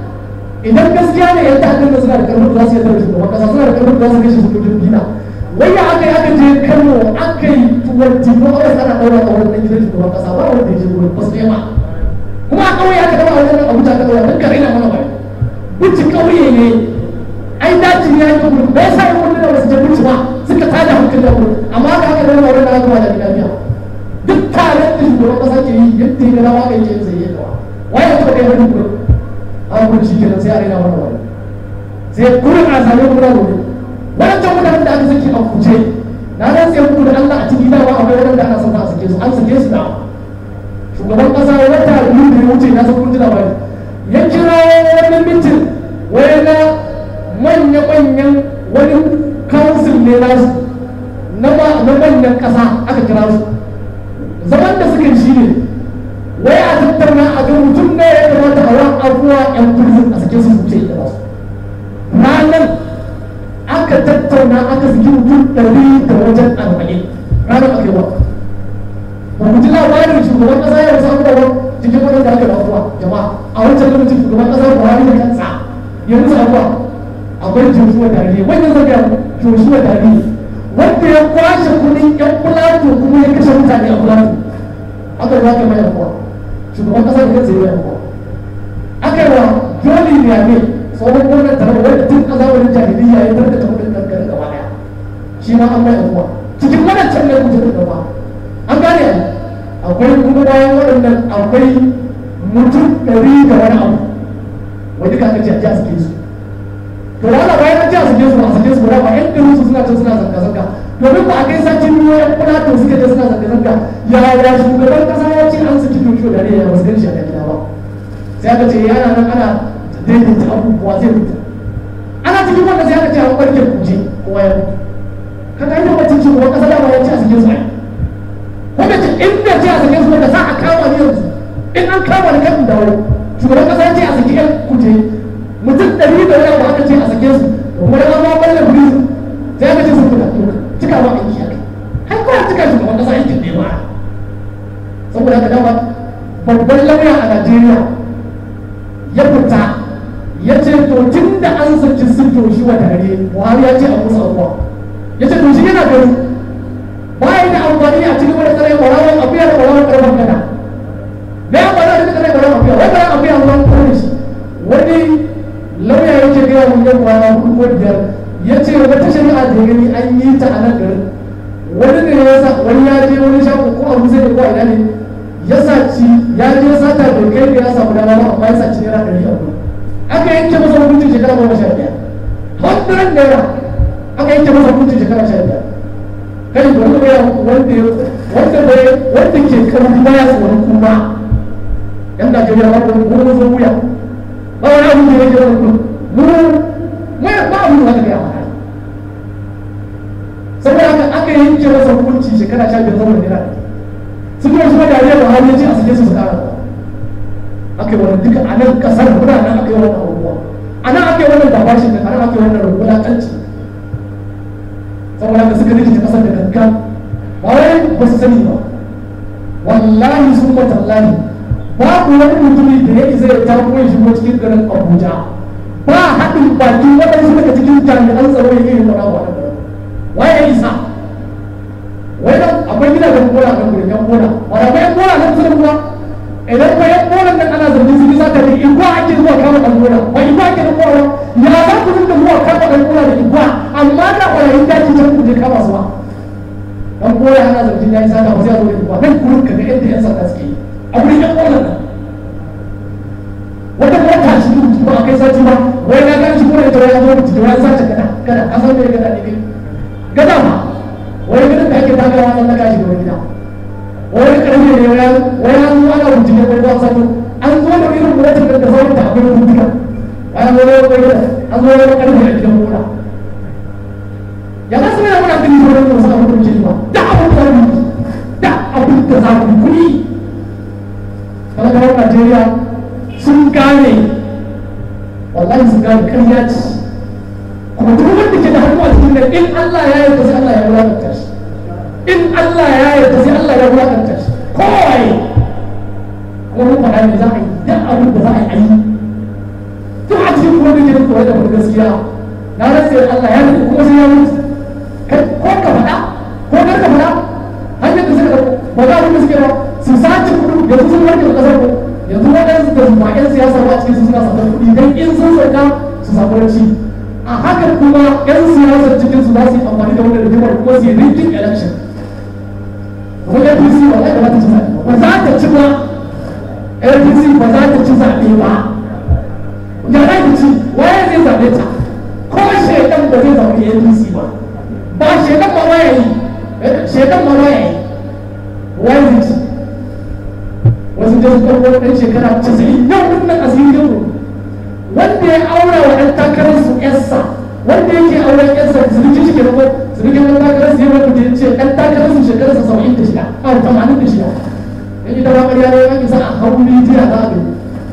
Speaker 1: idan gaskiya ne yan ta'addar da suna da karfin da za su yi tare shugaban kasa suna da karfin da za su kashe sojojin gina wai ya aka yi aka je kano aka yi tuwanti ko aka sana ɗaura a wannan gidan shugaban kasa ba wanda ya je wurin ba su nema kuma a ƙauye aka ɗaura wannan abuja aka ɗaura don kare na mana bai bici ƙauye ne ai daji ne ya yi wurin bai sa yi wurin da wasu je bici ba suka tada hankali da wurin amma aka aka ɗaura wurin da aka ba da lafiya duk taron da shugaban kasa ke yi yadda ya gana waka yake zai yi kawa waye ya taɓa kai wani wurin an gudu shi kenan sai a raina mana wani sai kurin a sami muna gobe wancan mutanen da aka saki a kuce na nan sai muku da Allah a ciki dama akwai wadanda ana son a sake su an sake su da shugaban kasa wata biyu da ya wuce na san kun ji labari ya kira wani mitin wai na manya-manyan wani council ne nasu na manyan kasa aka kira su zaman da suka yi shi ne wai a tattauna a ga mutum ne ya kamata a wani abuwa yan prison a sake su wuce da su ranar aka tattauna aka saki mutum ɗari da wajen arba'in ranar aka yi wa ba ku ji labarin shugaban ƙasa ya samu da wani cikin wani da aka yi afuwa jama'a a wancan lokacin shugaban ƙasa buhari da kansa ya musu afuwa akwai joshua dariye wannan zaka joshua dariye wanda ya kwashe kuɗin yan fulato kuma ya kashe mutane a fulato aka yi waka mai afuwa shugaban ƙasa da kansa ya yi afuwa aka yi wa joli ne tsohon gwamnan tare wanda tun a zamanin jahiliya ya tarkata kudin kankare gaba daya shi ma an mai afuwa cikin wadancan ne kuce da gaba an gane akwai kuma bayan waɗannan akwai mutum ɗari da wani abu wani ka aka ce a ji a sake su to da ana bayan an ji a sake su a sake su ba ba yan ɗarin su suna can suna zanga-zanga domin ba a kai sakin ruwa yan kulato suke da suna zanga-zanga yaya shugaban kasa ya ce an saki tosho da ne ya wasu gan shi a gida ba sai aka ce yana nan ana daidaita abubuwa zai fita ana cikin wanda sai aka ce an barke kuje kowa ya mutu kaga ina ba cikin wani kasa dama ya ce a cikin su wanda ce in da ce a cikin su wanda za a kama ni yanzu in an kama ni kan dawo shugaban kasa ya ce a cikin yan kuje mutum ɗari da wani abu aka ce a cikin su kuma da ma balle prison sai aka ce sun fita cika ma aiki haka har kawai cika shugaban kasa aikin ne ba saboda haka dama babban lauya a Najeriya ya fita ya ce to tun da an saki sun toshi wa tare buhari ya ce a musu abuwa ya ce to shi yana gani bayan da amfani a cikin wani tsare ƙwararren afiya da ƙwararren ƙarfin gada da ya ƙwararren da tsare ƙwararren afiya wai ƙwararren afiya wani kone shi wani lauya ya ce gaya mun yan kwana hudu ko biyar ya ce wata shari'a da gani an yi ta a nan garin wani ne ya sa wani ya je wani shago ko abu zai ko a ina ne ya saci ya je sata da kai da ya samu dama ba amma ya saci naira ɗari a gudu aka yanke masa hukuncin shekara goma sha biyar hundred naira aka yanke masa hukuncin shekara sha biyar kai bari mu ya wanda ya wanda bai wanda ke karfi baya tsoron kuma yan Najeriya ba ko mu mun zo wuya ba wani abu da yake wani kuma mu mai ba abu da aka yi saboda haka aka yanke masa hukuncin shekara sha biyar saboda naira su kuma su da ya Buhari ya ce a sake su su kara aka yi wani duka a nan kasar muna nan aka yi wannan abubuwa a nan aka yi wannan dabashin da a nan aka yi wannan wulaƙanci saboda haka suka rikita kasar da gangan ba wai ba su sani ba wallahi sun matallahi babu wani mutumi da ya isa ya tako ya shigo cikin garin abuja ba haɗin baki waɗansu daga cikin jami'an tsaro ya yi wani abu waye ya isa wai nan akwai gidajen bola kan gurin yan bola wanda akwai yan bola nan kusa kuwa idan ba yan bola nan ana zargin su bisa ka ne igwa ake zuwa kama ɗan bola ba igwa ake da bola ya za ku dinga zuwa kama ɗan bola da igwa amma da ƙwararrun daji can ku je kama su ba dan bola ana zargin ya yi sata ba sai a zo da igwa nan gurin ka ga yadda yan sanda suke yi a gurin yan bola nan wata mota shi ba a kai sati ba wai na gan shi ko da ita ya zo mutu da ya sace gada gada a san me gada ne kai gada ma wai gidan da ake tagawa nan na gashi da gida wai karfe ne wai wai an zo ana mutu ne wai ba sani an zo da irin motar da sauran ta akwai rubuta bayan wani wani gida an zo wani karfe a gidan mota ya za su yana muna gani sauran da wasu abin da ke ba da abin da za mu da abin da za mu kuɗi talakawan Najeriya sun gane wallahi sun gane karya ce kuma duk wanda ke da hannu a cikin nan in Allah ya yarda sai Allah ya wulakanta shi in Allah ya yarda sai Allah ya wulakanta shi kowai kuma mun faɗa ne za a yi duk abin da za a yi duk a cikin kuma da ke da koyar da wani gaskiya na rasa Allah ya yarda kuma sai ya mutu ko ka faɗa ko kar ka faɗa hanyar da suka ba za abin da suke ba su sace kuɗi yanzu sun warke da ƙasar ku yanzu waɗansu da ba 'yan siyasa ba cikin su suna sakar kuɗi don in sun sauka su samu ranci a haka kuma 'yan siyasar cikin su za su yi amfani da wannan rigimar kuma su yi rigging election kuma apc ba za ta ci zaɓe ba za ta ci ba apc ba za ta ci zaɓe ba ya za ta ci waye zai zaɓe ta ko shekan ba zai zaɓe apc ba ba shekan ma waya yi shekan ma waya yi waye zai ci wasu da su ɗauko ɗan shekara casa'in yau wannan asiri yau wanda ya aura wa ɗan takarar su ƴarsa wanda yake auren ƴarsa zirgin shi ke rako zirgin ɗan takarar su yawan da ya ce ɗan takarar su shekarar sa saba'in da shida a tamanin da shida in ita ba ƙarya ne ya isa a hau rijiya za a gani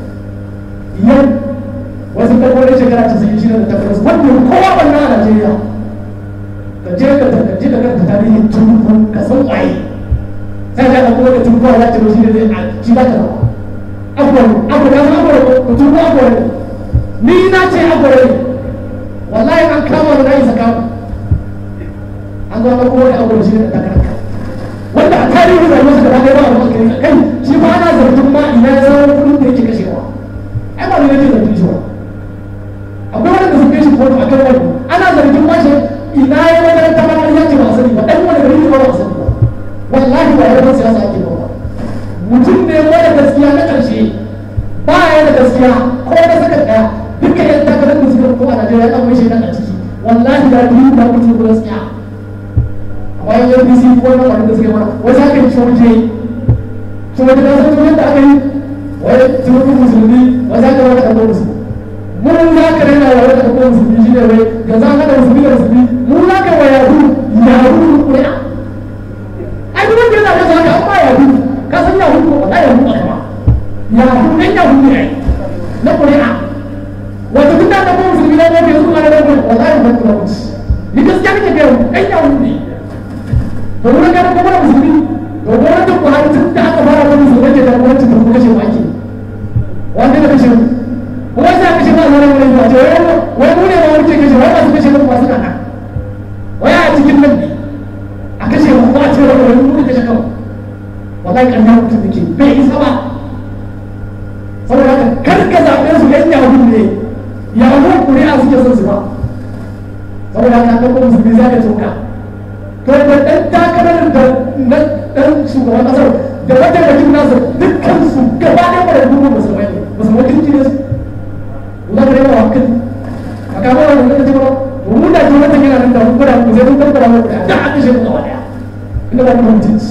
Speaker 1: yau wasu ɗauko ɗan shekara casa'in shida da takarar su wanda kowa ɓanna a Najeriya ka je ka je ka karanta tarihin tunubu ka san waye sai ka kuma da tunubu ya ce shi ne zai shi za ka zama abuwa abuwa na abuwa ko tunubu abuwa ne ni na ce abuwa ne wallahi an kama da nayi saka an zo ko da abuwa shi ne da takarka wanda a tarihin rayuwar sa gaba ɗaya ba a kai kai shi ba ana zargin ma ina ya zama kuɗin da yake kashewa ai ba ne nake zargin shi ba akwai wanda sun kai shi kotu a kan wani ana zargin ma shi ina ya wajen ta ma ya ce ba sani ba dan wani gari ba ba sani ba wallahi ba yawan siyasa ake ba mutum ne wanda gaskiya na ƙarshe ba ya da gaskiya ko na saka ɗaya duka yan takarar da suka ko a Najeriya an mai shaidan a ciki wallahi da duk da mutum ko gaskiya amma yan APC ko na wani da suka mana wai za ka yi coje coje da san coje da aka yi wai tunubu musulmi wai za ka wani ɗan musulmi mun za ka rena wa wani ɗan musulmi shi ne wai yanzu an haɗa musulmi da musulmi mun za ka wa yahu yahu ƙuri'a ai duk wanda yana da haka an ba yahu ka san yahu ko ba yahu ba kama yahu ɗan yahu ne na ƙuri'a wato duk da ɗan musulmi na mafi yanzu ma na ɗan ƙuri'a wallahi ban kula wuce ni gaskiya nake ga yahu ɗan yahu ne to wurin ganin kuma da musulmi to gwamnatin buhari tun da aka fara wani musulmi ke da gwamnatin da kuma kashe wake wanda da kashe kuma sai kashe ba zara wani ba ce wai mu ne ma wuce kashe wai masu kashe ba suna nan wai a cikin nan ne a kashe mu ba a ce wani wani mu kashe kawai wallahi kan nan mutum da ke bai isa ba saboda haka kar ka zaɓe su yan yahu ne yahu kuri'a suke son su ba saboda haka kan kuma musulmi za ka toka to da ɗan takarar da na ɗan shugaban ƙasar da mataimakin nasa dukkan su gaba ɗaya ba da dubu musulmai ne musulmai kirki ne su za ka rema wakil a kama wani wani kace ba to mun da jiwa ta yana nan da mun gwada mu sai mun tabbata mu da a kashe mu gaba ɗaya inda ba mu mutunci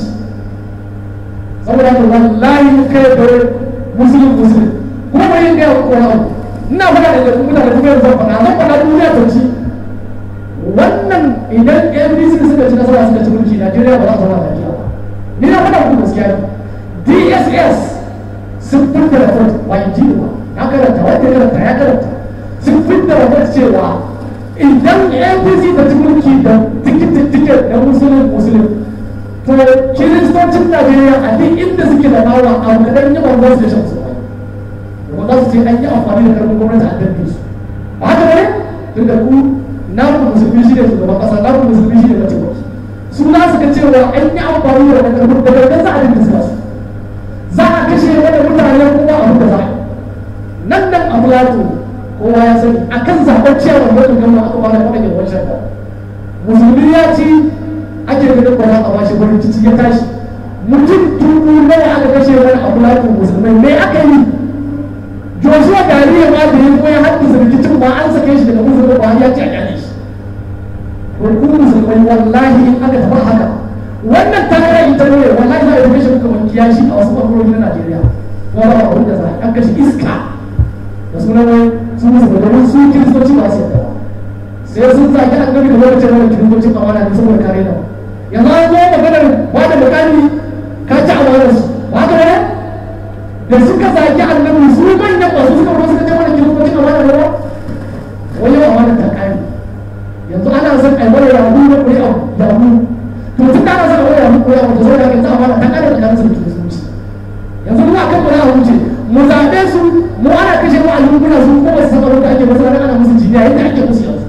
Speaker 1: saboda haka wallahi kai da musulun musulun kuma bai yin gaya ko wani abu ina faɗa da mutane kuma yanzu zan faɗa zan faɗa duniya ta ci wannan idan NBC suka ci nasara suka ci mulki Najeriya ba za ta zama Najeriya ba ni na faɗa muku gaskiya DSS sun fitar da report ba in ji ba na karanta wanda ya karanta ya karanta sun fitar da report cewa idan NBC ta ci mulki da tikitin ticket na musulun musulun to kiristocin najeriya a duk inda suke da bawa a kadan yi bangon su da shan su ba za su ce an yi amfani da karfin gwamnati a dabbe su ba haka ne tun da ku na ku musulmi shi ne shugaban kasa na ku musulmi shi ne mataimaki su na su ga cewa an yi amfani da wannan karfin da gangan za a dinga su za a kashe wani mutane kuma abin da za a yi nan nan a plato kowa ya sani a kan zaɓen ciyarwar lokacin gama aka fara kwanan yawon shaka musulmi ya ci ake ganin ba za a bashi wani cici ya tashi mutum dubu nawa aka kashe wani a plato musulmai me aka yi joshua gari ya ma da ya zo ya haddasa rikicin ba an sake shi daga musulmi ba ya ci a kyale shi ko musulmai wallahi in aka taɓa haka wannan takara ita ne wallahi za a yi kashe kamar kiyashi a wasu ɓangarori na najeriya ko ba abin da za a kashe iska da sunan wai su musu da domin su kiristoci ba su yadda sai sun zaki an gani da lokacin wani kiristocin amana ne saboda kare da yanzu an zo maganar ba da mukami ka ci amanar su ba ka ne da suka zaki annabi su manyan ba su suka zo suka ce mana kiristocin amana ne ba wani yau amana ta kare yanzu ana son a yi wani yahu na ƙuri'a yahu to tun da ana son a wani yahu ƙuri'a wata zo da yanzu amana ta kare da kansu da kiristoci yanzu mu akan ƙuri'a wuce mu zaɓe su mu ana kashe mu a yankuna su ko wasu sakamakon da ake masu ranar ana musu jiniya yadda ake musu yanzu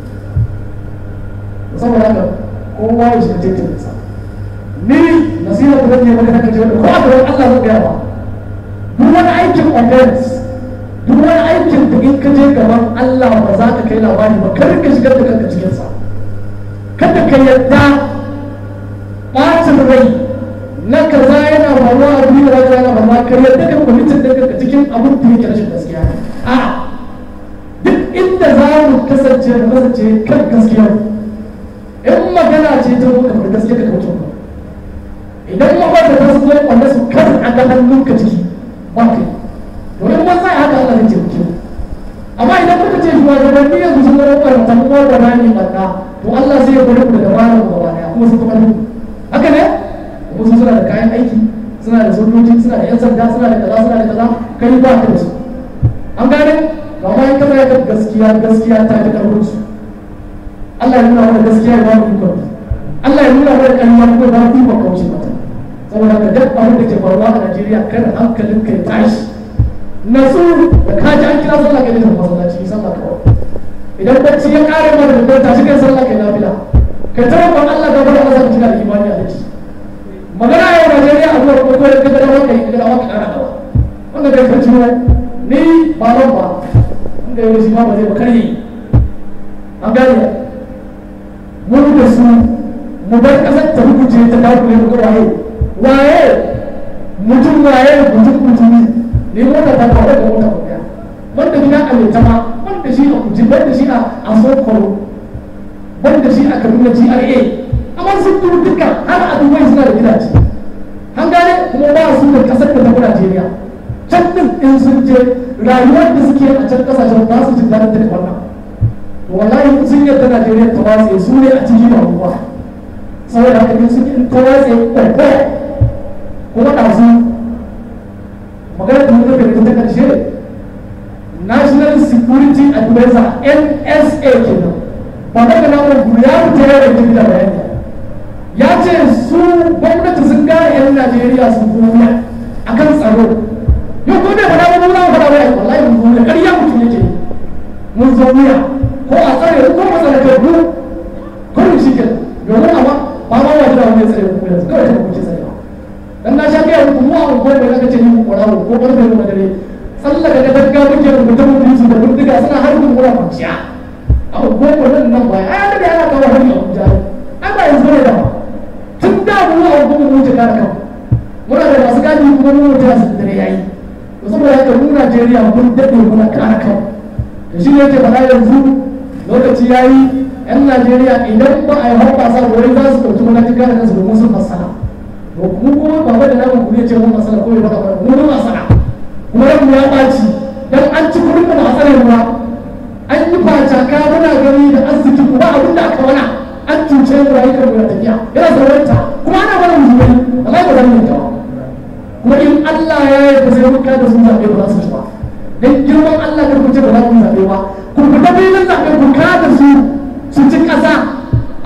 Speaker 1: saboda haka kowa ya shiga tattalin sa ni nasiha da zan yi maka take cewa ko a gaban Allah zan gaya ba duk wani aikin offense duk wani aikin da in ka je gaban Allah ba za ka kai labari ba kar ka shigar da kanka cikin sa kada ka yadda ɓacin rai na kaza yana faruwa a duniya da yana faruwa ka yadda ka kwamitin da kanka cikin abin da yake rashin gaskiya a duk inda za mu kasance mu kasance kan gaskiya in magana ce ta muka bar gaskiya ka kauce ba idan makwata ta su zai kwanda su kan a ga hannunka ciki ba kai domin ban sai haka Allah zai taimake mu amma idan muka ce shi shugabanni yanzu sun zama karanta mu ba na ne barna to Allah zai ya bari mu da dabara mu gaba daya kuma sun kuma haka ne kuma su suna da kayan aiki suna da sojoji suna da yan sanda suna da kaza suna da kaza kai ba ka da su an gane amma in kana da gaskiya gaskiya ta fi karfin su Allah ya nuna mana gaskiya ya ba mu ikon Allah ya nuna mana ƙarya ko ba mu ikon kauce mata saboda ka duk abin da ke faruwa a Najeriya kada hankalin ka ya tashi natsu da ka ji an kira sallah kai da masallaci sallah kawai idan bacci ya kare mana da kwanta shi kai sallah kai nafila ka tara ban Allah ga bada masa kina da imani a dace magana yau Najeriya a zuwa ko kai ka da wani kai da wani kara gaba wanda kai ka ciwo ni ba ban ba wanda yau shi ma ba zai ba kare an gane mun da su mu bar kasar ta rubuce ta dakule mu ga waye waye mutum waye mutum mutumi ne mota ta kawo da mota kuɗa banda gida a mai tama banda shi a kuji banda shi a sokoro banda shi a kaduna GRA amma sun turu duka har a dubai suna da gidaje an gane kuma ba su da kasar da tafi Najeriya can din in sun je rayuwar da suke a can kasashen ba su jin daɗin daga wannan wallahi sun yadda Najeriya ta watse su ne a cikin ruwa saboda haka ne sun in ta watse kwaikwaya kuma ɗazu magana da muka da ta karshe national security advisor nsa kenan ba daga nan guru ya fita ya rage da bayani ya ce su gwamnati sun gane yan najeriya sun kuma a kan tsaro yau ko ne fada mun na fada wai wallahi mun zuwa ƙarya mutum yake mun zo wuya ko a tsare ko a tsare kai mu ko mu shi kenan domin amma ba ma wa jira wani tsare ku yanzu kawai ta kuke tsare dan na sha gaya muku mu a unguwar da aka ce ni ku kwarawo ko karfe mu dare tsallaka da gaggawa muke rubuta mu su da bindiga suna harbin mura kwanciya a unguwar mu nan nan baya ai da yana kawo hari a Abuja ai ba yanzu ne da ba tun da mu a unguwar mu wuce kare kan muna da masu gadi kuma mu wuce su dare yayi to saboda haka mu Najeriya mun dade muna kare kan da shi ne yake faɗa yanzu lokaci yayi yan Najeriya idan ba a yi hoɓɓasa wai za su ɗauki matakin kare kansu domin sun fassara to mu kuma ba da namun ku ne ce mun masala ko ya faɗa ba mu mun masala kuma ran ya ɓaci dan an ci kuɗin mu a tsare ruwa an yi facaka muna gani da arziki kuma abin da aka wana an cuce mu rayuwar mu da tafiya yana sarwanta kuma ana mana musulmai wallahi ba zan yi ta kuma in Allah ya yi da sai mun kada sun zaɓe ba za su ci ba dan girman Allah kar ku ce ba za ku zaɓe ba ku fita filin zaɓe ku kada su su ci ƙasa a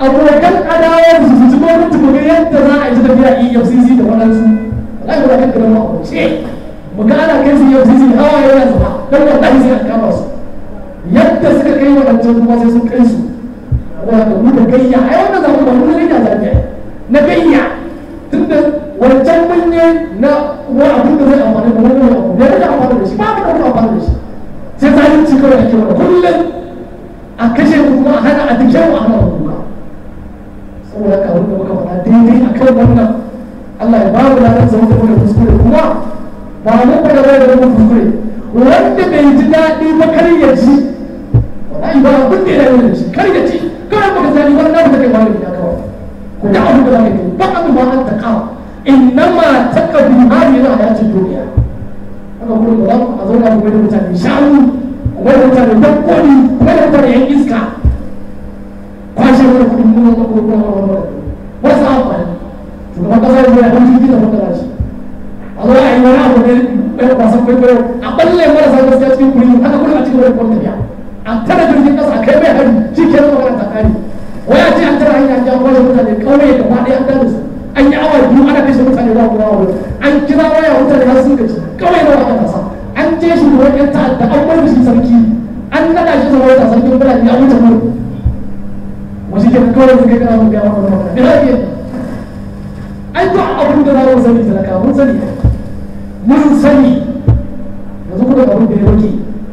Speaker 1: abokan adawar su su ci gwamnati mu ga yadda za a yi tafiya EFCC da waɗansu wallahi ba za ka gama a ce mu ga ana kai su EFCC hawa yana zuba don wallahi sai a kama su yadda suka kai waɗancan kuma sai sun kai su wanda mu da gayya ai wannan zamu ba mu da gayya zamu na gayya tunda wancan mun ne na wa abin da zai amfani da wani abu ne da amfani da shi ba mu da wani amfani da shi sai zalunci kawai ake mana kullum a kashe mu kuma a hana a dike mu a hana mu kuka saboda haka abin da muka faɗa daidai a kan wannan Allah ya ba mu ladan zama da muka kuskure kuma ba mu faɗa ba da muka kuskure wanda bai ji daɗi ba kar ya ji wallahi ba abin da ya yi da shi kar ya ji kawai baka sani wannan abu da kai wani ya kawai ko da abu da za ka yi ba abu ba an taƙa innama taqabu hadhihi al-hayati dunya haka kuma ba za a zauna kuma da mutane shanu kuma da mutane dabbobi kuma da mutane yan iska kwashe wani kudin kuma na kuma kuma wani wasu amfani shugaban kasa ya zai hau jirgin da mutane shi a zo a yi wani abu ne ɗaya wasan kwaikwayo a ɓalle marasa gaskiya cikin kuri haka kuma a cikin wani kwan tafiya a tara jirgin kasa a kai mai hari shi ke nan magana ta kare waya ce an tara hanya an kwashe mutane ƙauye gaba ɗaya an dame su an yi awa biyu ana kashe mutane ba kuma wani an kira waya mutane har sun gaji kawai na wata kasa an je shi da wani ta'adda an bar shi sarki an nada shi zama wata sarkin birane an wuce mun wasu ke kawai su kai kana mun gaya maka magana me zai yi ai to abin da za mu sani talaka mun sani mun sani yanzu kuma abin da ya rage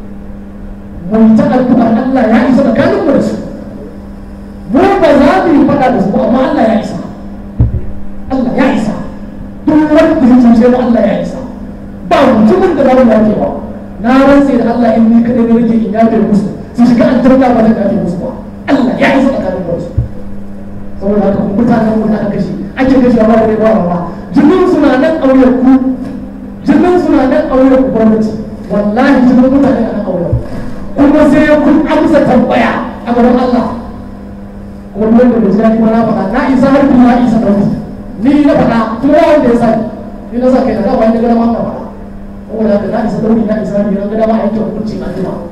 Speaker 1: mun ta addu'a Allah ya isa tsakanin mu da su mu ba za mu yi faɗa da su ba amma Allah ya isa Allah ya isa duk wanda ya cuce mu Allah ya isa ba mutumin da zamu yafe ba na rantse da Allah in ni kadai ne nake in yafe musu su shiga an tarda ba zan yafe musu ba Allah ya isa tsakanin mu saboda haka kuma mutanen mu da aka kashe ake kashe ba da ba ba jinin suna nan auren ku jinin suna nan auren ku gwamnati wallahi jinin mutane a nan auren kuma sai kun amsa tambaya a gaban Allah kuma duk wanda bai ji daɗi ba na faɗa na isa har kuma na isa ɗauki ni na faɗa kuma wanda ya sani ni na sa kai na da wani gada ma na faɗa saboda haka na isa ɗauki na isa ne na gada ma a yanke hukunci a jima